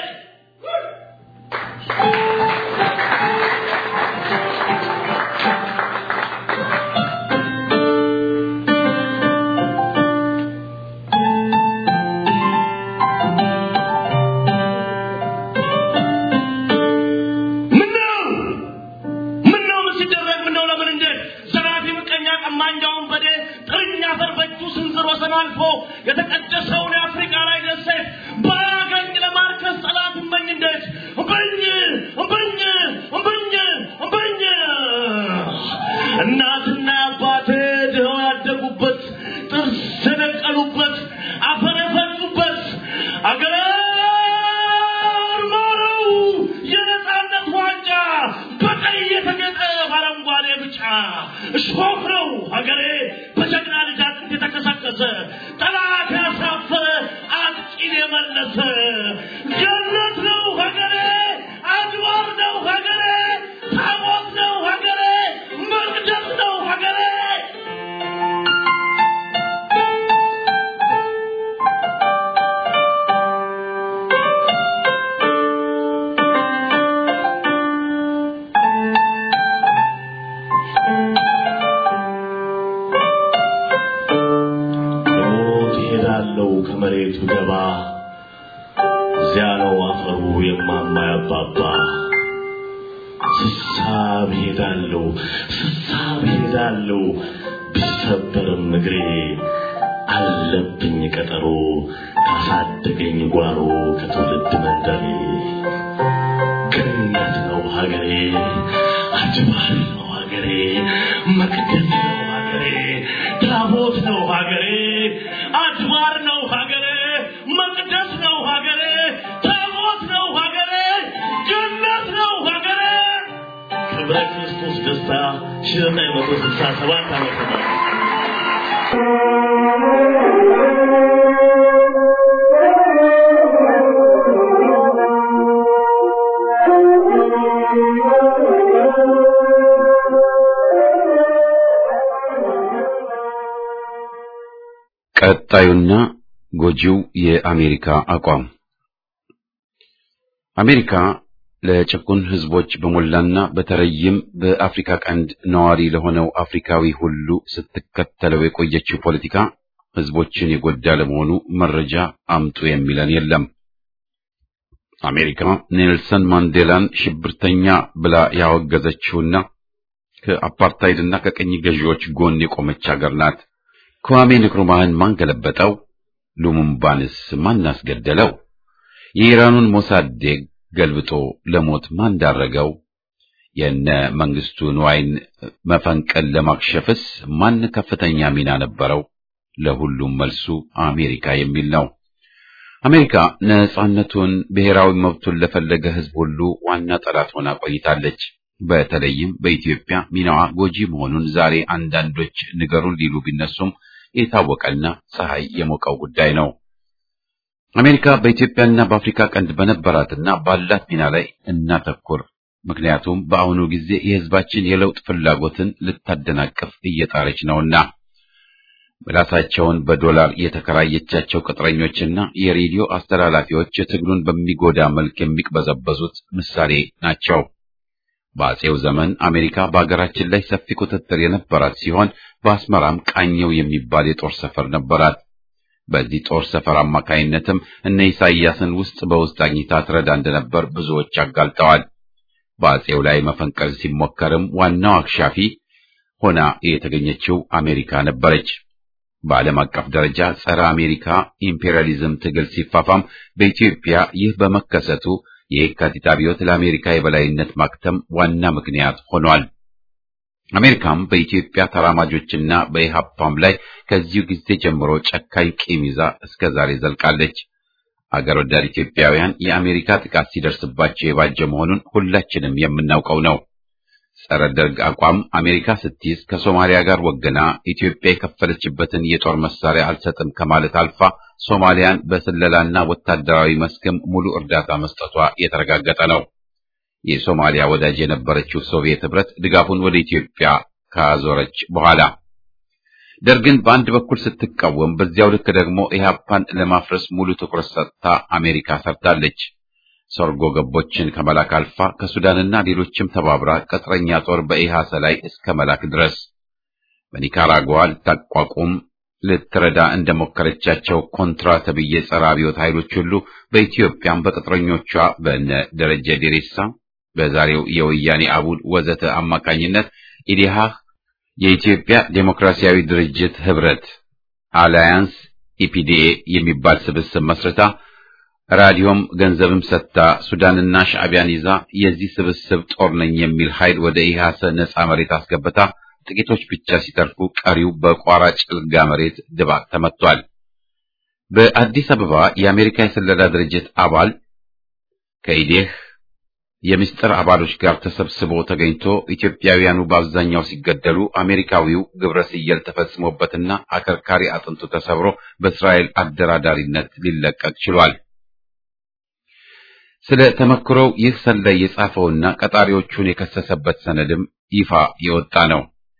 ምነው ምነው ምን ሲደረግ ምነው ለምን እንዴት ዘራፊ ምቀኛ ቀማኛውን በዴ ጥርኛ አፈር በእጁ ስንዝር ወሰን አልፎ የተቀደሰውን የአፍሪካ ላይ ደሴት ባያገኝ ለማርከስ ጠላት እመኝ እንዴት እምበኝ እምበኝ እምበኝ እምበኝ እናትና አባቴ ድኸው ያደጉበት ጥርስ የነቀሉበት አፈር የፈጩበት አገር ማረው የነጻነት ዋንጫ በቀይ የተጌጠ በአረንጓዴ ብጫ እሾህ ነው ሀገሬ በጀግና ልጅ አጥንት የተከሰከሰ ጠላት ያሳፈረ አጥቂን የመለሰ ገነት ነው ሀገሬ አድባር ነው ሀገሬ ታቦት ነው ሀገሬ መቅደስ ነው ሀገሬ ሞት ይሄዳለው ከመሬት ብገባ እዚያ ነው አፈሩ የማማ ያባባ ስሳብ ሄዳለው ስሳብ ሄዳለው ቢሰበርም እግሬ አለብኝ ቀጠሮ ካሳደገኝ ጓሮ ከትውልድ መንደሬ ገነት ነው ሀገሬ አድባር ነው ሀገሬ መቅደስ ነው ሀገሬ ታቦት ነው ሀገሬ አድባር ነው ሀገሬ መቅደስ ነው ሀገሬ ታቦት ነው ሀገሬ ገነት ነው ሀገሬ ክብረ ክርስቶስ ደስታ ሺህ ዘጠኝ መቶ ስልሳ ሰባት ዓመተ ምህረት ቀጣዩና ጎጂው የአሜሪካ አቋም አሜሪካ ለጭቁን ሕዝቦች በሞላና በተለይም በአፍሪካ ቀንድ ነዋሪ ለሆነው አፍሪካዊ ሁሉ ስትከተለው የቆየችው ፖለቲካ ሕዝቦችን የጎዳ ለመሆኑ መረጃ አምጡ የሚለን የለም። አሜሪካ ኔልሰን ማንዴላን ሽብርተኛ ብላ ያወገዘችውና ከአፓርታይድና ከቀኝ ገዢዎች ጎን የቆመች ሀገር ናት። ክዋሜ ንክሩማህን ማን ገለበጠው? ሉሙምባንስ ማን አስገደለው? የኢራኑን ሞሳዴግ ገልብጦ ለሞት ማን ዳረገው? የነ መንግስቱ ንዋይን መፈንቀል ለማክሸፍስ ማን ከፍተኛ ሚና ነበረው? ለሁሉም መልሱ አሜሪካ የሚል ነው። አሜሪካ ነጻነቱን፣ ብሔራዊ መብቱን ለፈለገ ሕዝብ ሁሉ ዋና ጠላት ሆና ቆይታለች። በተለይም በኢትዮጵያ ሚናዋ ጎጂ መሆኑን ዛሬ አንዳንዶች ንገሩን ሊሉ ቢነሱም የታወቀና ፀሐይ የሞቀው ጉዳይ ነው። አሜሪካ በኢትዮጵያና በአፍሪካ ቀንድ በነበራትና ባላት ሚና ላይ እናተኩር። ምክንያቱም በአሁኑ ጊዜ የሕዝባችን የለውጥ ፍላጎትን ልታደናቅፍ እየጣረች ነውና። ምላሳቸውን በዶላር የተከራየቻቸው ቅጥረኞችና የሬዲዮ አስተላላፊዎች ትግሉን በሚጎዳ መልክ የሚቅበዘበዙት ምሳሌ ናቸው። በአጼው ዘመን አሜሪካ በአገራችን ላይ ሰፊ ቁጥጥር የነበራት ሲሆን በአስመራም ቃኘው የሚባል የጦር ሰፈር ነበራት። በዚህ ጦር ሰፈር አማካይነትም እነ ኢሳይያስን ውስጥ በውስጥ አግኝታ ትረዳ እንደነበር ብዙዎች አጋልጠዋል። በአጼው ላይ መፈንቀል ሲሞከርም ዋናው አክሻፊ ሆና የተገኘችው አሜሪካ ነበረች። በዓለም አቀፍ ደረጃ ጸረ አሜሪካ ኢምፔሪያሊዝም ትግል ሲፋፋም በኢትዮጵያ ይህ በመከሰቱ የየካቲት አብዮት ለአሜሪካ የበላይነት ማክተም ዋና ምክንያት ሆኗል። አሜሪካም በኢትዮጵያ ተራማጆችና በኢሃፓም ላይ ከዚሁ ጊዜ ጀምሮ ጨካኝ ቂም ይዛ እስከ ዛሬ ዘልቃለች። አገር ወዳድ ኢትዮጵያውያን የአሜሪካ ጥቃት ሲደርስባቸው የባጀ መሆኑን ሁላችንም የምናውቀው ነው። ጸረ ደርግ አቋም አሜሪካ ስትይዝ ከሶማሊያ ጋር ወገና ኢትዮጵያ የከፈለችበትን የጦር መሳሪያ አልሰጥም ከማለት አልፋ ሶማሊያን በስለላና ወታደራዊ መስክም ሙሉ እርዳታ መስጠቷ የተረጋገጠ ነው። የሶማሊያ ወዳጅ የነበረችው ሶቪየት ህብረት ድጋፉን ወደ ኢትዮጵያ ካዞረች በኋላ ደርግን በአንድ በኩል ስትቃወም፣ በዚያው ልክ ደግሞ ኢህአፓን ለማፍረስ ሙሉ ትኩረት ሰጥታ አሜሪካ ሰርታለች። ሰርጎ ገቦችን ከመላክ አልፋ ከሱዳንና ሌሎችም ተባብራ ቅጥረኛ ጦር በኢሃሰ ላይ እስከ መላክ ድረስ በኒካራጓ ልታቋቁም ልትረዳ እንደሞከረቻቸው ኮንትራ ተብዬ ጸረ አብዮት ኃይሎች ሁሉ በኢትዮጵያም በቅጥረኞቿ በነ ደረጀ ዴሬሳ በዛሬው የወያኔ አቡድ ወዘተ አማካኝነት ኢዲሃህ የኢትዮጵያ ዴሞክራሲያዊ ድርጅት ህብረት አላያንስ ኢፒዲኤ የሚባል ስብስብ መስርታ ራዲዮም ገንዘብም ሰጥታ ሱዳንና ሻዕቢያን ይዛ የዚህ ስብስብ ጦር ነኝ የሚል ኃይል ወደ ኢሃሰ ነጻ መሬት አስገብታ ጥቂቶች ብቻ ሲተርፉ ቀሪው በቋራ ጭልጋ መሬት ድባቅ ተመቷል። በአዲስ አበባ የአሜሪካ የስለላ ድርጅት አባል ከኢዴህ የምስጢር አባሎች ጋር ተሰብስቦ ተገኝቶ ኢትዮጵያውያኑ በአብዛኛው ሲገደሉ አሜሪካዊው ግብረ ስየል ተፈጽሞበትና አከርካሪ አጥንቱ ተሰብሮ በእስራኤል አደራዳሪነት ሊለቀቅ ችሏል። ስለ ተመክሮው ይህ ሰላይ የጻፈውና ቀጣሪዎቹን የከሰሰበት ሰነድም ይፋ የወጣ ነው።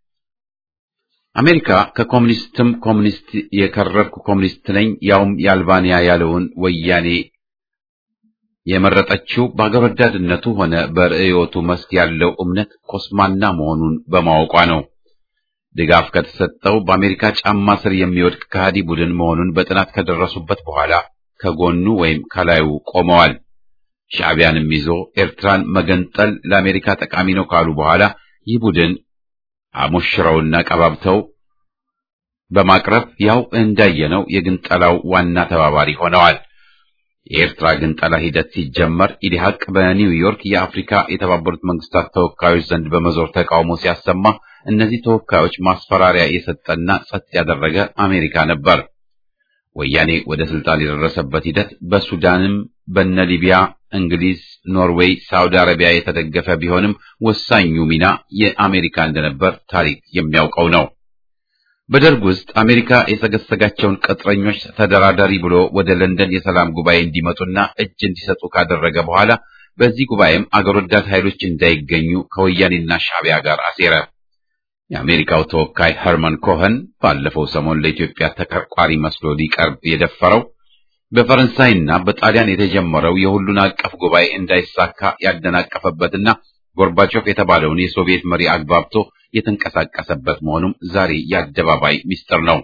አሜሪካ ከኮሙኒስትም ኮሙኒስት የከረርኩ ኮሙኒስት ነኝ ያውም የአልባንያ ያለውን ወያኔ የመረጠችው በአገር ወዳድነቱ ሆነ በርዕዮቱ መስክ ያለው እምነት ኮስማና መሆኑን በማወቋ ነው። ድጋፍ ከተሰጠው በአሜሪካ ጫማ ስር የሚወድቅ ከሃዲ ቡድን መሆኑን በጥናት ከደረሱበት በኋላ ከጎኑ ወይም ከላዩ ቆመዋል። ሻዕቢያንም ይዞ ኤርትራን መገንጠል ለአሜሪካ ጠቃሚ ነው ካሉ በኋላ ይህ ቡድን አሞሽረውና ቀባብተው በማቅረብ ያው እንዳየነው የግንጠላው ዋና ተባባሪ ሆነዋል። የኤርትራ ግንጠላ ሂደት ሲጀመር ኢዲሃቅ በኒውዮርክ የአፍሪካ የተባበሩት መንግስታት ተወካዮች ዘንድ በመዞር ተቃውሞ ሲያሰማ እነዚህ ተወካዮች ማስፈራሪያ የሰጠና ጸጥ ያደረገ አሜሪካ ነበር። ወያኔ ወደ ስልጣን የደረሰበት ሂደት በሱዳንም በነ ሊቢያ፣ እንግሊዝ፣ ኖርዌይ፣ ሳውዲ አረቢያ የተደገፈ ቢሆንም ወሳኙ ሚና የአሜሪካ እንደነበር ታሪክ የሚያውቀው ነው። በደርግ ውስጥ አሜሪካ የሰገሰጋቸውን ቅጥረኞች ተደራዳሪ ብሎ ወደ ለንደን የሰላም ጉባኤ እንዲመጡና እጅ እንዲሰጡ ካደረገ በኋላ በዚህ ጉባኤም አገር ወዳድ ኃይሎች እንዳይገኙ ከወያኔና ሻዕቢያ ጋር አሴረ። የአሜሪካው ተወካይ ኸርመን ኮኸን ባለፈው ሰሞን ለኢትዮጵያ ተከርቋሪ መስሎ ሊቀርብ የደፈረው በፈረንሳይና በጣሊያን የተጀመረው የሁሉን አቀፍ ጉባኤ እንዳይሳካ ያደናቀፈበትና ጎርባቾቭ የተባለውን የሶቪየት መሪ አግባብቶ የተንቀሳቀሰበት መሆኑም ዛሬ የአደባባይ ሚስጥር ነው።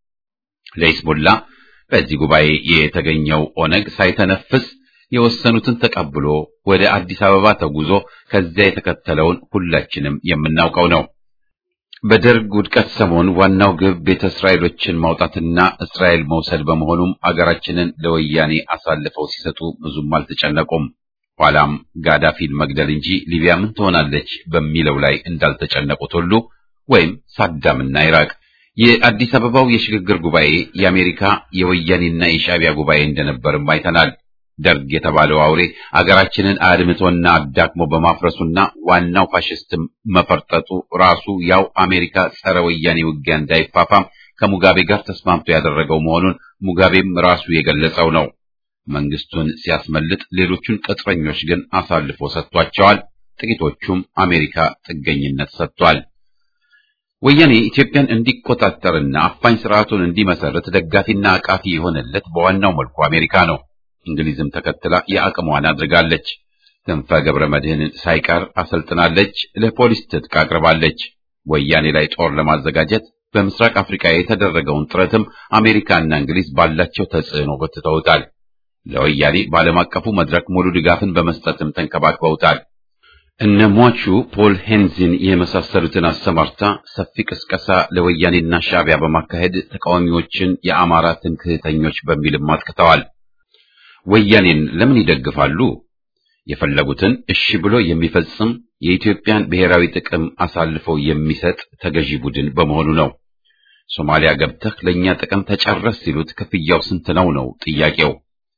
ለይስሙላ በዚህ ጉባኤ የተገኘው ኦነግ ሳይተነፍስ የወሰኑትን ተቀብሎ ወደ አዲስ አበባ ተጉዞ ከዚያ የተከተለውን ሁላችንም የምናውቀው ነው። በደርግ ውድቀት ሰሞን ዋናው ግብ ቤተ እስራኤሎችን ማውጣትና እስራኤል መውሰድ በመሆኑም አገራችንን ለወያኔ አሳልፈው ሲሰጡ ብዙም አልተጨነቁም። ኋላም ጋዳፊን መግደል እንጂ ሊቢያ ምን ትሆናለች በሚለው ላይ እንዳልተጨነቁት ሁሉ ወይም ሳዳምና ኢራቅ የአዲስ አበባው የሽግግር ጉባኤ የአሜሪካ የወያኔና የሻዕቢያ ጉባኤ እንደነበርም አይተናል። ደርግ የተባለው አውሬ አገራችንን አድምቶና አዳክሞ በማፍረሱና ዋናው ፋሽስትም መፈርጠጡ ራሱ ያው አሜሪካ ጸረ ወያኔ ውጊያ እንዳይፋፋም ከሙጋቤ ጋር ተስማምቶ ያደረገው መሆኑን ሙጋቤም ራሱ የገለጸው ነው። መንግስቱን ሲያስመልጥ ሌሎቹን ቅጥረኞች ግን አሳልፎ ሰጥቷቸዋል። ጥቂቶቹም አሜሪካ ጥገኝነት ሰጥቷል። ወያኔ ኢትዮጵያን እንዲቆጣጠርና አፋኝ ስርዓቱን እንዲመሰርት ደጋፊና አቃፊ የሆነለት በዋናው መልኩ አሜሪካ ነው። እንግሊዝም ተከትላ የአቅሟን አድርጋለች። ክንፈ ገብረ መድህንን ሳይቀር አሰልጥናለች። ለፖሊስ ትጥቅ አቅርባለች። ወያኔ ላይ ጦር ለማዘጋጀት በምስራቅ አፍሪካ የተደረገውን ጥረትም አሜሪካና እንግሊዝ ባላቸው ተጽዕኖ ጎትተውታል። ለወያኔ በዓለም አቀፉ መድረክ ሙሉ ድጋፍን በመስጠትም ተንከባክበውታል። እነ ሟቹ ፖል ሄንዚን የመሳሰሉትን አሰማርታ ሰፊ ቅስቀሳ ለወያኔና ሻዕቢያ በማካሄድ ተቃዋሚዎችን የአማራ ትምክህተኞች በሚልም አጥቅተዋል። ወያኔን ለምን ይደግፋሉ? የፈለጉትን እሺ ብሎ የሚፈጽም የኢትዮጵያን ብሔራዊ ጥቅም አሳልፈው የሚሰጥ ተገዢ ቡድን በመሆኑ ነው። ሶማሊያ ገብተህ ለእኛ ጥቅም ተጨረስ ሲሉት ክፍያው ስንት ነው ነው ጥያቄው።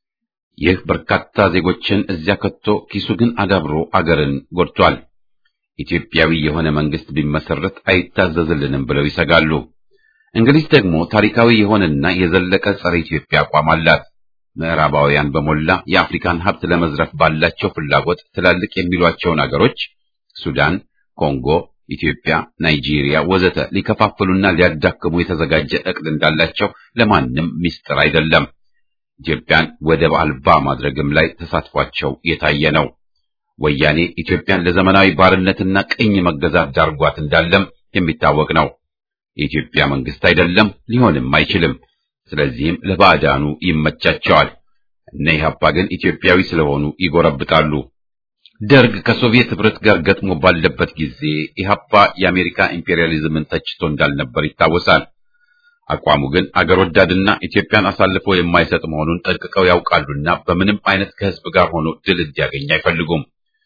ይህ በርካታ ዜጎችን እዚያ ከቶ ኪሱ ግን አዳብሮ አገርን ጎድቷል። ኢትዮጵያዊ የሆነ መንግስት ቢመሰረት አይታዘዝልንም ብለው ይሰጋሉ። እንግሊዝ ደግሞ ታሪካዊ የሆነና የዘለቀ ጸረ ኢትዮጵያ አቋም አላት። ምዕራባውያን በሞላ የአፍሪካን ሀብት ለመዝረፍ ባላቸው ፍላጎት ትላልቅ የሚሏቸውን አገሮች ሱዳን፣ ኮንጎ፣ ኢትዮጵያ፣ ናይጄሪያ ወዘተ ሊከፋፍሉና ሊያዳክሙ የተዘጋጀ እቅድ እንዳላቸው ለማንም ሚስጥር አይደለም። ኢትዮጵያን ወደብ አልባ ማድረግም ላይ ተሳትፏቸው የታየ ነው። ወያኔ ኢትዮጵያን ለዘመናዊ ባርነትና ቅኝ መገዛት ዳርጓት እንዳለም የሚታወቅ ነው። የኢትዮጵያ መንግስት አይደለም፣ ሊሆንም አይችልም። ስለዚህም ለባዕዳኑ ይመቻቸዋል። እነ ኢህአፓ ግን ኢትዮጵያዊ ስለሆኑ ይጎረብጣሉ። ደርግ ከሶቪየት ህብረት ጋር ገጥሞ ባለበት ጊዜ ኢህአፓ የአሜሪካ ኢምፔሪያሊዝምን ተችቶ እንዳልነበር ይታወሳል። አቋሙ ግን አገር ወዳድና ኢትዮጵያን አሳልፎ የማይሰጥ መሆኑን ጠንቅቀው ያውቃሉና በምንም አይነት ከህዝብ ጋር ሆኖ ድል እንዲያገኝ አይፈልጉም።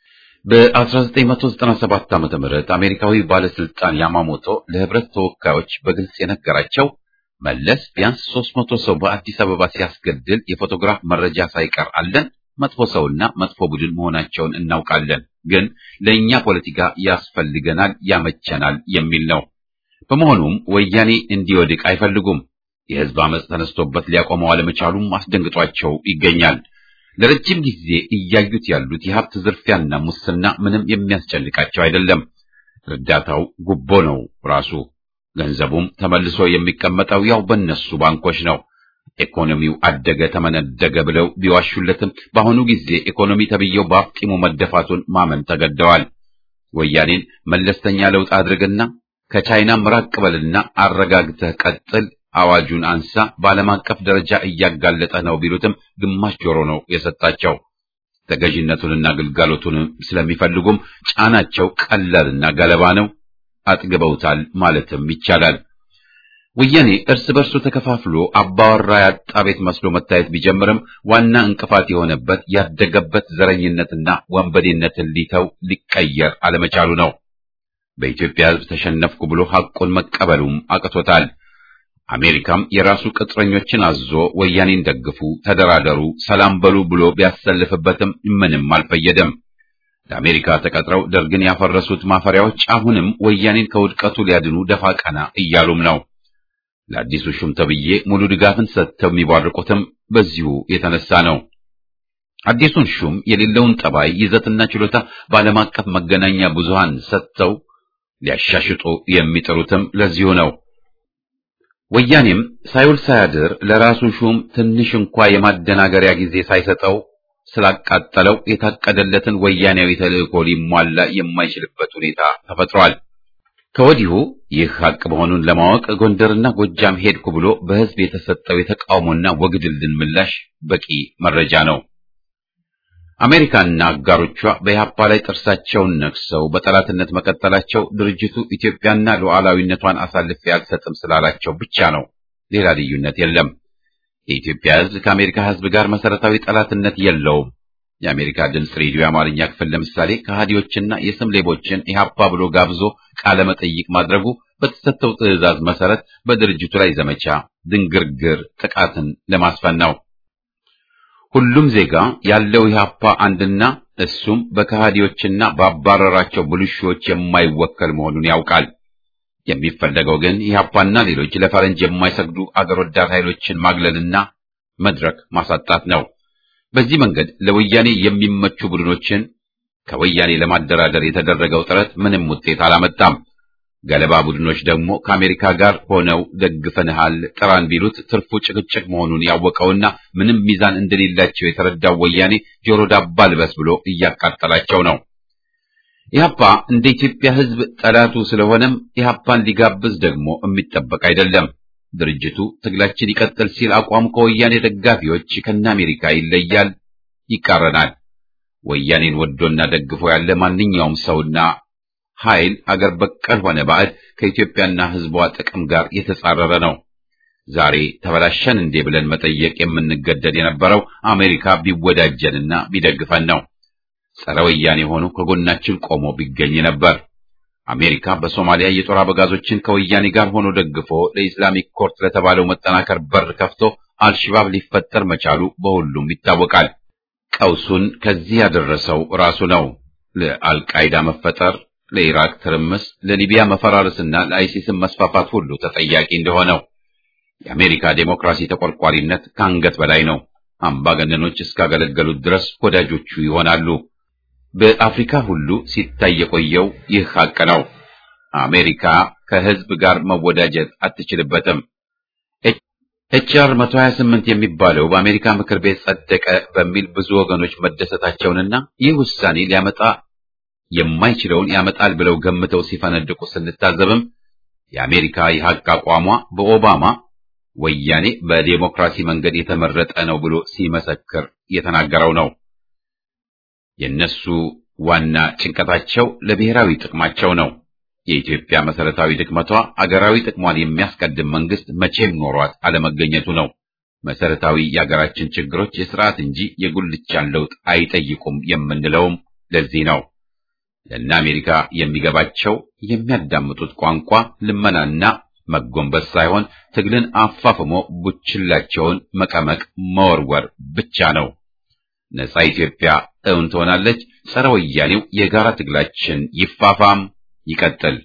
በ1997 ዓመተ ምህረት አሜሪካዊ ባለስልጣን ያማሞቶ ለህብረት ተወካዮች በግልጽ የነገራቸው መለስ ቢያንስ 300 ሰው በአዲስ አበባ ሲያስገድል የፎቶግራፍ መረጃ ሳይቀር አለን። መጥፎ ሰውና መጥፎ ቡድን መሆናቸውን እናውቃለን፣ ግን ለእኛ ፖለቲካ ያስፈልገናል፣ ያመቸናል የሚል ነው። በመሆኑም ወያኔ እንዲወድቅ አይፈልጉም። የህዝብ አመፅ ተነስቶበት ሊያቆመው አለመቻሉም አስደንግጧቸው ይገኛል። ለረጅም ጊዜ እያዩት ያሉት የሀብት ዝርፊያና ሙስና ምንም የሚያስጨንቃቸው አይደለም። እርዳታው ጉቦ ነው ራሱ። ገንዘቡም ተመልሶ የሚቀመጠው ያው በእነሱ ባንኮች ነው። ኢኮኖሚው አደገ ተመነደገ ብለው ቢዋሹለትም በአሁኑ ጊዜ ኢኮኖሚ ተብዬው በአፍጢሙ መደፋቱን ማመን ተገደዋል። ወያኔን መለስተኛ ለውጥ አድርግና ከቻይናም ራቅ በልና አረጋግተህ ቀጥል፣ አዋጁን አንሳ፣ በዓለም አቀፍ ደረጃ እያጋለጠ ነው ቢሉትም ግማሽ ጆሮ ነው የሰጣቸው። ተገዥነቱንና ግልጋሎቱን ስለሚፈልጉም ጫናቸው ቀላልና ገለባ ነው። አጥግበውታል ማለትም ይቻላል። ወያኔ እርስ በርሱ ተከፋፍሎ አባወራ ያጣ ቤት መስሎ መታየት ቢጀምርም ዋና እንቅፋት የሆነበት ያደገበት ዘረኝነትና ወንበዴነትን ሊተው ሊቀየር አለመቻሉ ነው። በኢትዮጵያ ሕዝብ ተሸነፍኩ ብሎ ሐቁን መቀበሉም አቅቶታል። አሜሪካም የራሱ ቅጥረኞችን አዞ ወያኔን ደግፉ፣ ተደራደሩ፣ ሰላም በሉ ብሎ ቢያሰልፍበትም ምንም አልፈየደም። ለአሜሪካ ተቀጥረው ደርግን ያፈረሱት ማፈሪያዎች አሁንም ወያኔን ከውድቀቱ ሊያድኑ ደፋ ቀና እያሉም ነው። ለአዲሱ ሹም ተብዬ ሙሉ ድጋፍን ሰጥተው የሚባርቁትም በዚሁ የተነሳ ነው። አዲሱን ሹም የሌለውን ጠባይ ይዘትና ችሎታ በዓለም አቀፍ መገናኛ ብዙሃን ሰጥተው ሊያሻሽጡ የሚጥሩትም ለዚሁ ነው። ወያኔም ሳይውል ሳያድር ለራሱ ሹም ትንሽ እንኳ የማደናገሪያ ጊዜ ሳይሰጠው ስላቃጠለው የታቀደለትን ወያኔያዊ ተልእኮ ሊሟላ የማይችልበት ሁኔታ ተፈጥሯል። ከወዲሁ ይህ ሐቅ መሆኑን ለማወቅ ጎንደርና ጎጃም ሄድኩ ብሎ በሕዝብ የተሰጠው የተቃውሞና ወግድልን ምላሽ በቂ መረጃ ነው። አሜሪካና አጋሮቿ በኢህአፓ ላይ ጥርሳቸውን ነክሰው በጠላትነት መቀጠላቸው ድርጅቱ ኢትዮጵያና ሉዓላዊነቷን አሳልፌ አልሰጥም ስላላቸው ብቻ ነው። ሌላ ልዩነት የለም። የኢትዮጵያ ሕዝብ ከአሜሪካ ሕዝብ ጋር መሰረታዊ ጠላትነት የለውም። የአሜሪካ ድምፅ ሬዲዮ የአማርኛ ክፍል ለምሳሌ ከሃዲዎችና የስም ሌቦችን ኢህአፓ ብሎ ጋብዞ ቃለ መጠይቅ ማድረጉ በተሰጠው ትዕዛዝ መሰረት በድርጅቱ ላይ ዘመቻ ድንግርግር ጥቃትን ለማስፈን ነው። ሁሉም ዜጋ ያለው ኢህአፓ አንድና እሱም በከሃዲዎችና ባባረራቸው ብልሹዎች የማይወከል መሆኑን ያውቃል። የሚፈለገው ግን ኢህአፓና ሌሎች ለፈረንጅ የማይሰግዱ አገር ወዳድ ኃይሎችን ማግለልና መድረክ ማሳጣት ነው። በዚህ መንገድ ለወያኔ የሚመቹ ቡድኖችን ከወያኔ ለማደራደር የተደረገው ጥረት ምንም ውጤት አላመጣም። ገለባ ቡድኖች ደግሞ ከአሜሪካ ጋር ሆነው ደግፈንሃል ጥራን ቢሉት ትርፉ ጭቅጭቅ መሆኑን ያወቀውና ምንም ሚዛን እንደሌላቸው የተረዳው ወያኔ ጆሮ ዳባ ልበስ ብሎ እያቃጠላቸው ነው። ኢህአፓ እንደ ኢትዮጵያ ሕዝብ ጠላቱ ስለሆነም ኢህአፓን ሊጋብዝ ደግሞ የሚጠበቅ አይደለም። ድርጅቱ ትግላችን ይቀጥል ሲል አቋሙ ከወያኔ ደጋፊዎች ከነ አሜሪካ ይለያል፣ ይቃረናል። ወያኔን ወዶና ደግፎ ያለ ማንኛውም ሰውና ኃይል አገር በቀል ሆነ ባዕድ ከኢትዮጵያና ሕዝቧ ጥቅም ጋር የተጻረረ ነው። ዛሬ ተበላሸን እንዴ ብለን መጠየቅ የምንገደድ የነበረው አሜሪካ ቢወዳጀንና ቢደግፈን ነው። ጸረ ወያኔ ሆኖ ከጎናችን ቆሞ ቢገኝ ነበር። አሜሪካ በሶማሊያ የጦር አበጋዞችን ከወያኔ ጋር ሆኖ ደግፎ ለኢስላሚክ ኮርት ለተባለው መጠናከር በር ከፍቶ አልሽባብ ሊፈጠር መቻሉ በሁሉም ይታወቃል። ቀውሱን ከዚህ ያደረሰው ራሱ ነው። ለአልቃይዳ መፈጠር፣ ለኢራቅ ትርምስ፣ ለሊቢያ መፈራረስና ለአይሲስም መስፋፋት ሁሉ ተጠያቂ እንደሆነው የአሜሪካ ዴሞክራሲ ተቆርቋሪነት ከአንገት በላይ ነው። አምባገነኖች እስካገለገሉት ድረስ ወዳጆቹ ይሆናሉ። በአፍሪካ ሁሉ ሲታይ የቆየው ይህ ሀቅ ነው። አሜሪካ ከህዝብ ጋር መወዳጀት አትችልበትም። ኤችአር 128 የሚባለው በአሜሪካ ምክር ቤት ጸደቀ በሚል ብዙ ወገኖች መደሰታቸውንና ይህ ውሳኔ ሊያመጣ የማይችለውን ያመጣል ብለው ገምተው ሲፈነድቁ ስንታዘብም የአሜሪካ የሀቅ አቋሟ በኦባማ ወያኔ በዴሞክራሲ መንገድ የተመረጠ ነው ብሎ ሲመሰክር የተናገረው ነው። የነሱ ዋና ጭንቀታቸው ለብሔራዊ ጥቅማቸው ነው። የኢትዮጵያ መሰረታዊ ድክመቷ አገራዊ ጥቅሟን የሚያስቀድም መንግስት መቼም ኖሯት አለመገኘቱ ነው። መሰረታዊ የአገራችን ችግሮች የስርዓት እንጂ የጉልቻን ለውጥ አይጠይቁም የምንለውም ለዚህ ነው። ለእነ አሜሪካ የሚገባቸው የሚያዳምጡት ቋንቋ ልመናና መጎንበስ ሳይሆን ትግልን አፋፍሞ ቡችላቸውን መቀመቅ መወርወር ብቻ ነው። ነጻ ኢትዮጵያ እውን ትሆናለች። ጸረ ወያኔው የጋራ ትግላችን ይፋፋም ይቀጥል።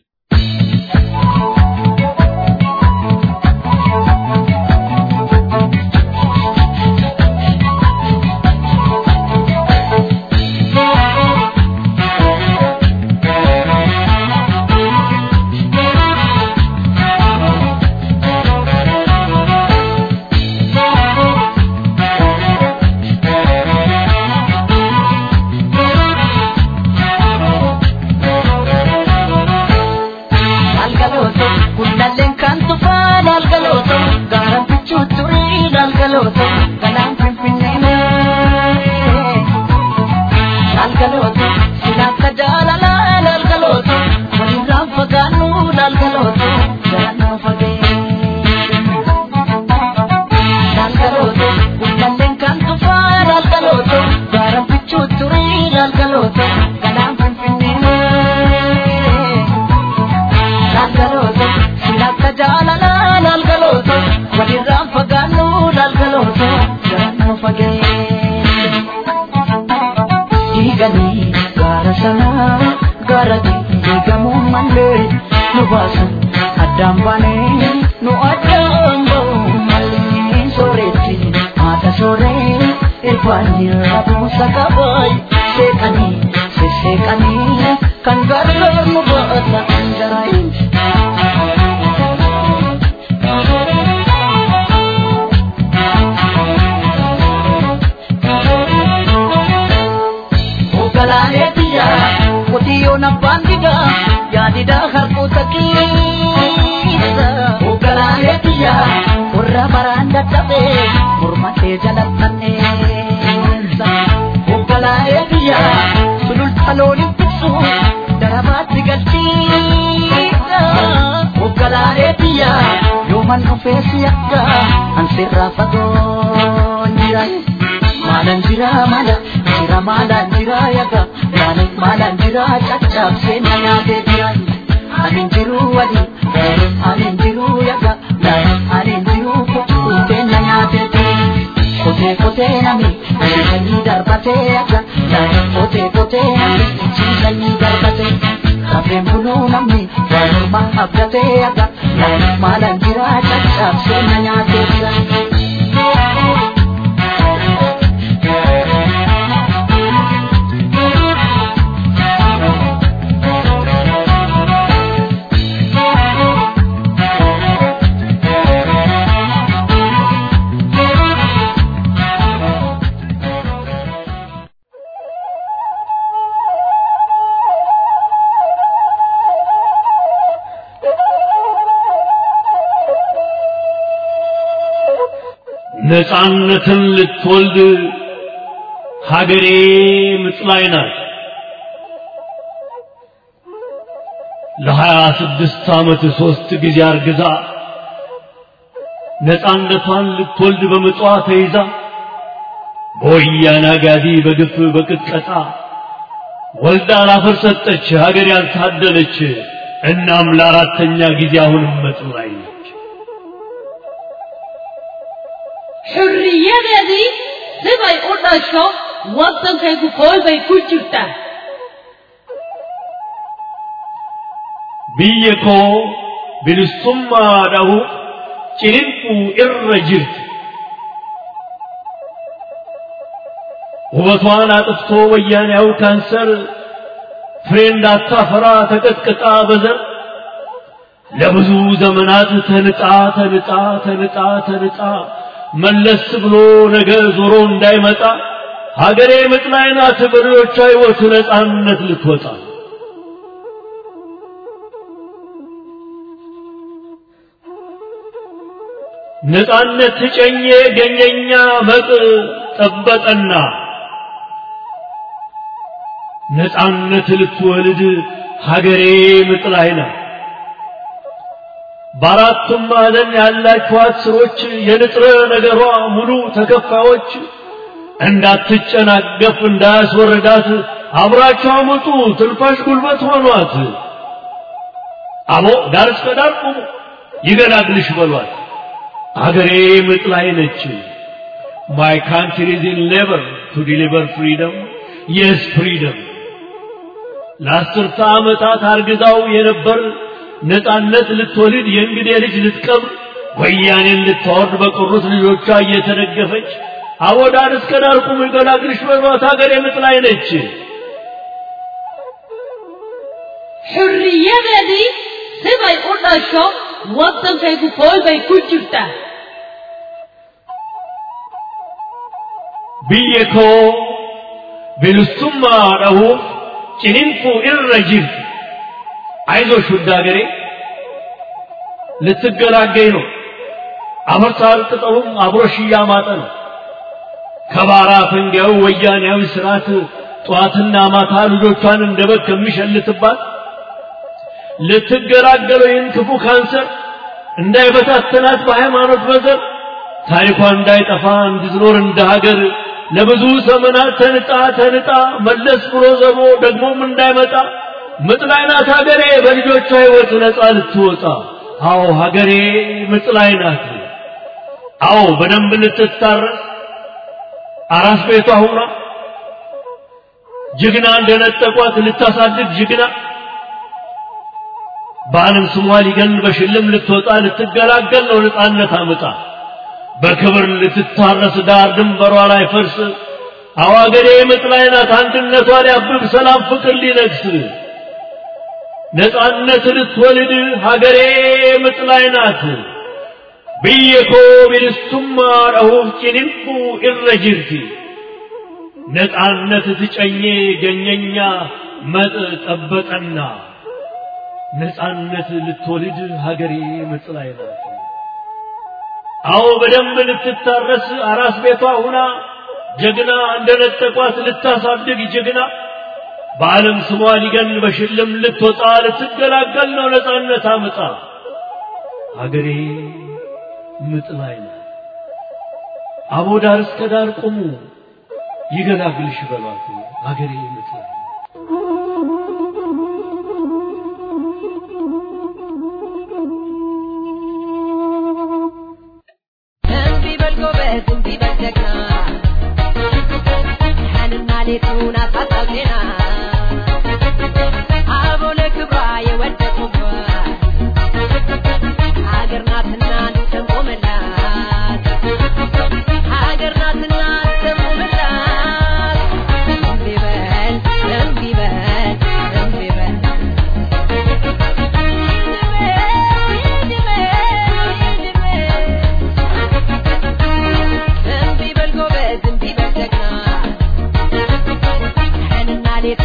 ነፃነትን ልትወልድ ሀገሬ ምጥ ላይ ናት። ለሀያ ስድስት ዓመት ሦስት ጊዜ አርግዛ ነፃነቷን ልትወልድ በምጧ ተይዛ በወያኔ አጋዲ በግፍ በቅጥቀጣ ወልዳ ላፈር ሰጠች ሀገር ያልታደለች። እናም ለአራተኛ ጊዜ አሁንም ምጥ ላይ ነች። xurriyadeedii sibay u dhasho waddankaygu koolbay ku jirtaa biyya koo bilisummaa dhahuuf ciniinquu irra jirti. ውበቷን አጥፍቶ ወያኔያው ካንሰር ፍሬ እንዳታፈራ ተቀጥቅጣ በዘር ለብዙ ዘመናት ተንጣ ተንጣ ተንጣ ተንጣ መለስ ብሎ ነገ ዞሮ እንዳይመጣ ሀገሬ ምጥ ላይ ናት በልጆቿ ሕይወት ነፃነት ልትወጣ ነፃነት ትጨኜ ገኘኛ መጥ ጠበጠና ነፃነት ልትወልድ ሀገሬ ምጥ ላይ ናት። በአራቱም ማዕዘን ያላችኋት ስሮች የንጥረ ነገሯ ሙሉ ተከፋዮች እንዳትጨናገፍ እንዳያስወርዳት አብራችሁ አምጡ ትንፋሽ ጉልበት ሆኗት። አቦ ዳር እስከ ዳር ቁሙ ይገላግልሽ በሏት። አገሬ ምጥ ላይ ነች። My country is in labor to deliver freedom. Yes, freedom. ለአስርተ ዓመታት አርግዛው የነበር ነፃነት ልትወልድ የእንግዴ ልጅ ልትቀብር ወያኔን ልታወርድ በቀሩት ልጆቿ እየተደገፈች አቦ ዳር እስከ ዳር ቁሙ ይገላግልሽ በሏት ሀገር የምጥ ላይ ነች። xurriyadeedii sibay u dhasho waddankaygu kooy bay ku jirtaa biyya koo bilisummaa dhahuuf ciniinquu irra jirti አይዞሽ ውድ ሀገሬ ልትገላገኝ ነው። አፈርሳል ቅጠሉም አብሮሽ እያማጠ ነው። ከባራ ፈንጊያው ወያኔያዊ ስርዓት ጠዋትና ማታ ልጆቿን እንደ በግ ከሚሸልትባት ልትገላገለው ይህን ክፉ ካንሰር እንዳይበታተናት በሃይማኖት በዘር ታሪኳ እንዳይጠፋ እንድትኖር እንደ ሀገር ለብዙ ዘመናት ተንጣ ተንጣ መለስ ብሎ ዘቦ ደግሞም እንዳይመጣ ምጥ ላይ ናት ሀገሬ በልጆቿ ሕይወት ነፃ ልትወጣ። አዎ ሀገሬ ምጥ ላይ ናት። አዎ በደንብ ልትታረስ አራስ ቤቷ ሁና ጀግና እንደነጠቋት ልታሳድግ ጀግና በዓለም ስሟ ሊገን በሽልም ልትወጣ ልትገላገል ነው ነፃነት አምጣ በክብር ልትታረስ ዳር ድንበሯ ላይ ፈርስ አዋገሬ ምጥ ላይ ናት አንድነቷ ሊያብብ ሰላም ፍቅር ሊነግስ ነፃነት ልትወልድ ሀገሬ ምጥ ላይ ናት ብየኮ ቢልሱማ ረሁፍ ጭንንቁ ኢረ ጅርቲ ነፃነት ትጨኜ ገኘኛ መጥ ጠበጠና ነፃነት ልትወልድ ሀገሬ ምጥ ላይ ናት። አዎ በደንብ ልትታረስ አራስ ቤቷ ሁና ጀግና እንደነጠቋት ልታሳድግ ጀግና በዓለም ስሟ ሊገን በሽልም ልትወጣ ልትገላገል ነው ነፃነት አምጣ ሀገሬ ምጥ ላይ ናት። አቦ ዳር እስከ ዳር ቁሙ ይገላግልሽ በሏት ሀገሬ ምጥ ላይ ናት። እምቢ በል ጎበዝ፣ እምቢ በል ጀግና፣ ቀንና ሌቱን አሳጣው ዜና። አበው ለክብሯ የወደቁባት ሀገር ናትና እንቆምላት፣ ሀገር ናትና እንቆምላት። እምቢ በል፣ እምቢ በል፣ እምቢ በል እምቢ በል ጎበዝ፣ እምቢ በል ጀግና፣ ቀንና ሌት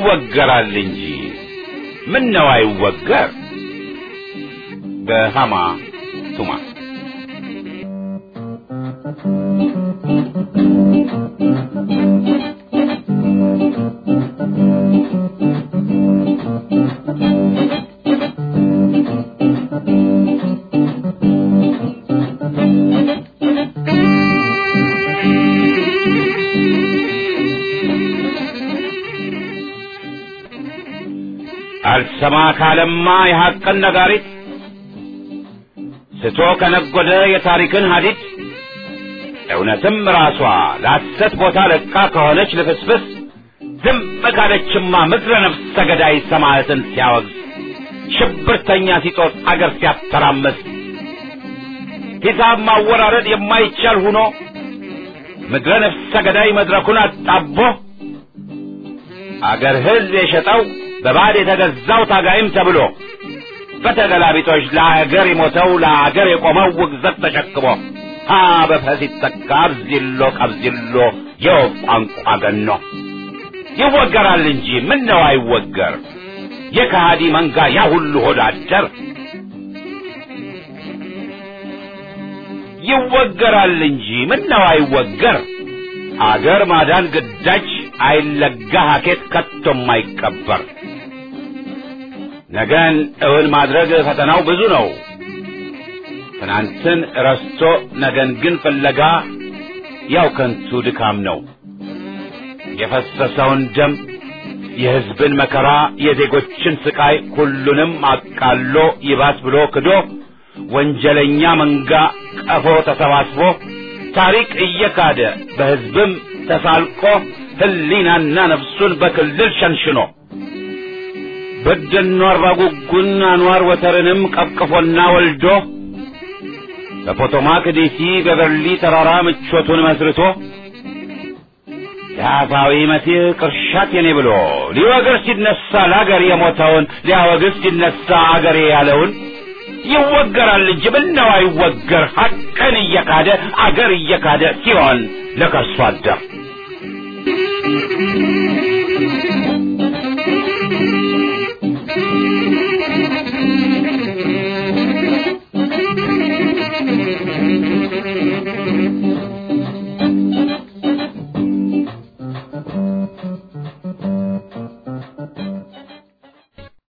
ይወገራል እንጂ ምን ነው አይወገር በሃማ ቱማ አልሰማ ካለማ የሐቅን ነጋሪት ስቶ ከነጎደ የታሪክን ሀዲድ እውነትም ራሷ ለሐሰት ቦታ ለቃ ከሆነች ልፍስፍስ ዝም ካለችማ ምድረ ነፍሰ ገዳይ ሰማዕትን ሲያወግዝ ሽብርተኛ ሲጦር አገር ሲያተራመስ ሂሳብ ማወራረድ የማይቻል ሁኖ ምድረ ነፍሰ ገዳይ መድረኩን አጣቦ አገር ሕዝብ የሸጠው በባዕድ የተገዛው ታጋይም ተብሎ በተገላቢጦች ለአገር የሞተው ለአገር የቆመው ውግዘት ተሸክሞ ሀ በፈ ሲተካ አብዚሎ ቀብዚሎ የወፍ ቋንቋ ገኖ ይወገራል እንጂ ምን ነው አይወገር የከሃዲ መንጋ ያ ሁሉ ሆድ አደር ይወገራል እንጂ ምን ነው አይወገር አገር ማዳን ግዳጅ አይለጋ ሀኬት ከቶም አይቀበር ነገን እውን ማድረግ ፈተናው ብዙ ነው ትናንትን ረስቶ ነገን ግን ፍለጋ ያው ከንቱ ድካም ነው የፈሰሰውን ደም የሕዝብን መከራ የዜጎችን ስቃይ ሁሉንም አቃሎ ይባስ ብሎ ክዶ ወንጀለኛ መንጋ ቀፎ ተሰባስቦ ታሪክ እየካደ በሕዝብም ተሳልቆ ሕሊናና ነፍሱን በክልል ሸንሽኖ በደኖ አራጉጉን አንዋር ወተርንም ቀቅፎና ወልዶ በፖቶማክ ዲሲ በበርሊ ተራራ ምቾቱን መስርቶ የአፋዊ መሲህ ቅርሻት የኔ ብሎ ሊወግር ሲነሳ ለአገር የሞተውን ሊያወግዝ ሲነሳ አገሬ ያለውን ይወገራል እንጂ ምነው አይወገር ሐቅን እየካደ አገር እየካደ ሲሆን ለከርሶ አደር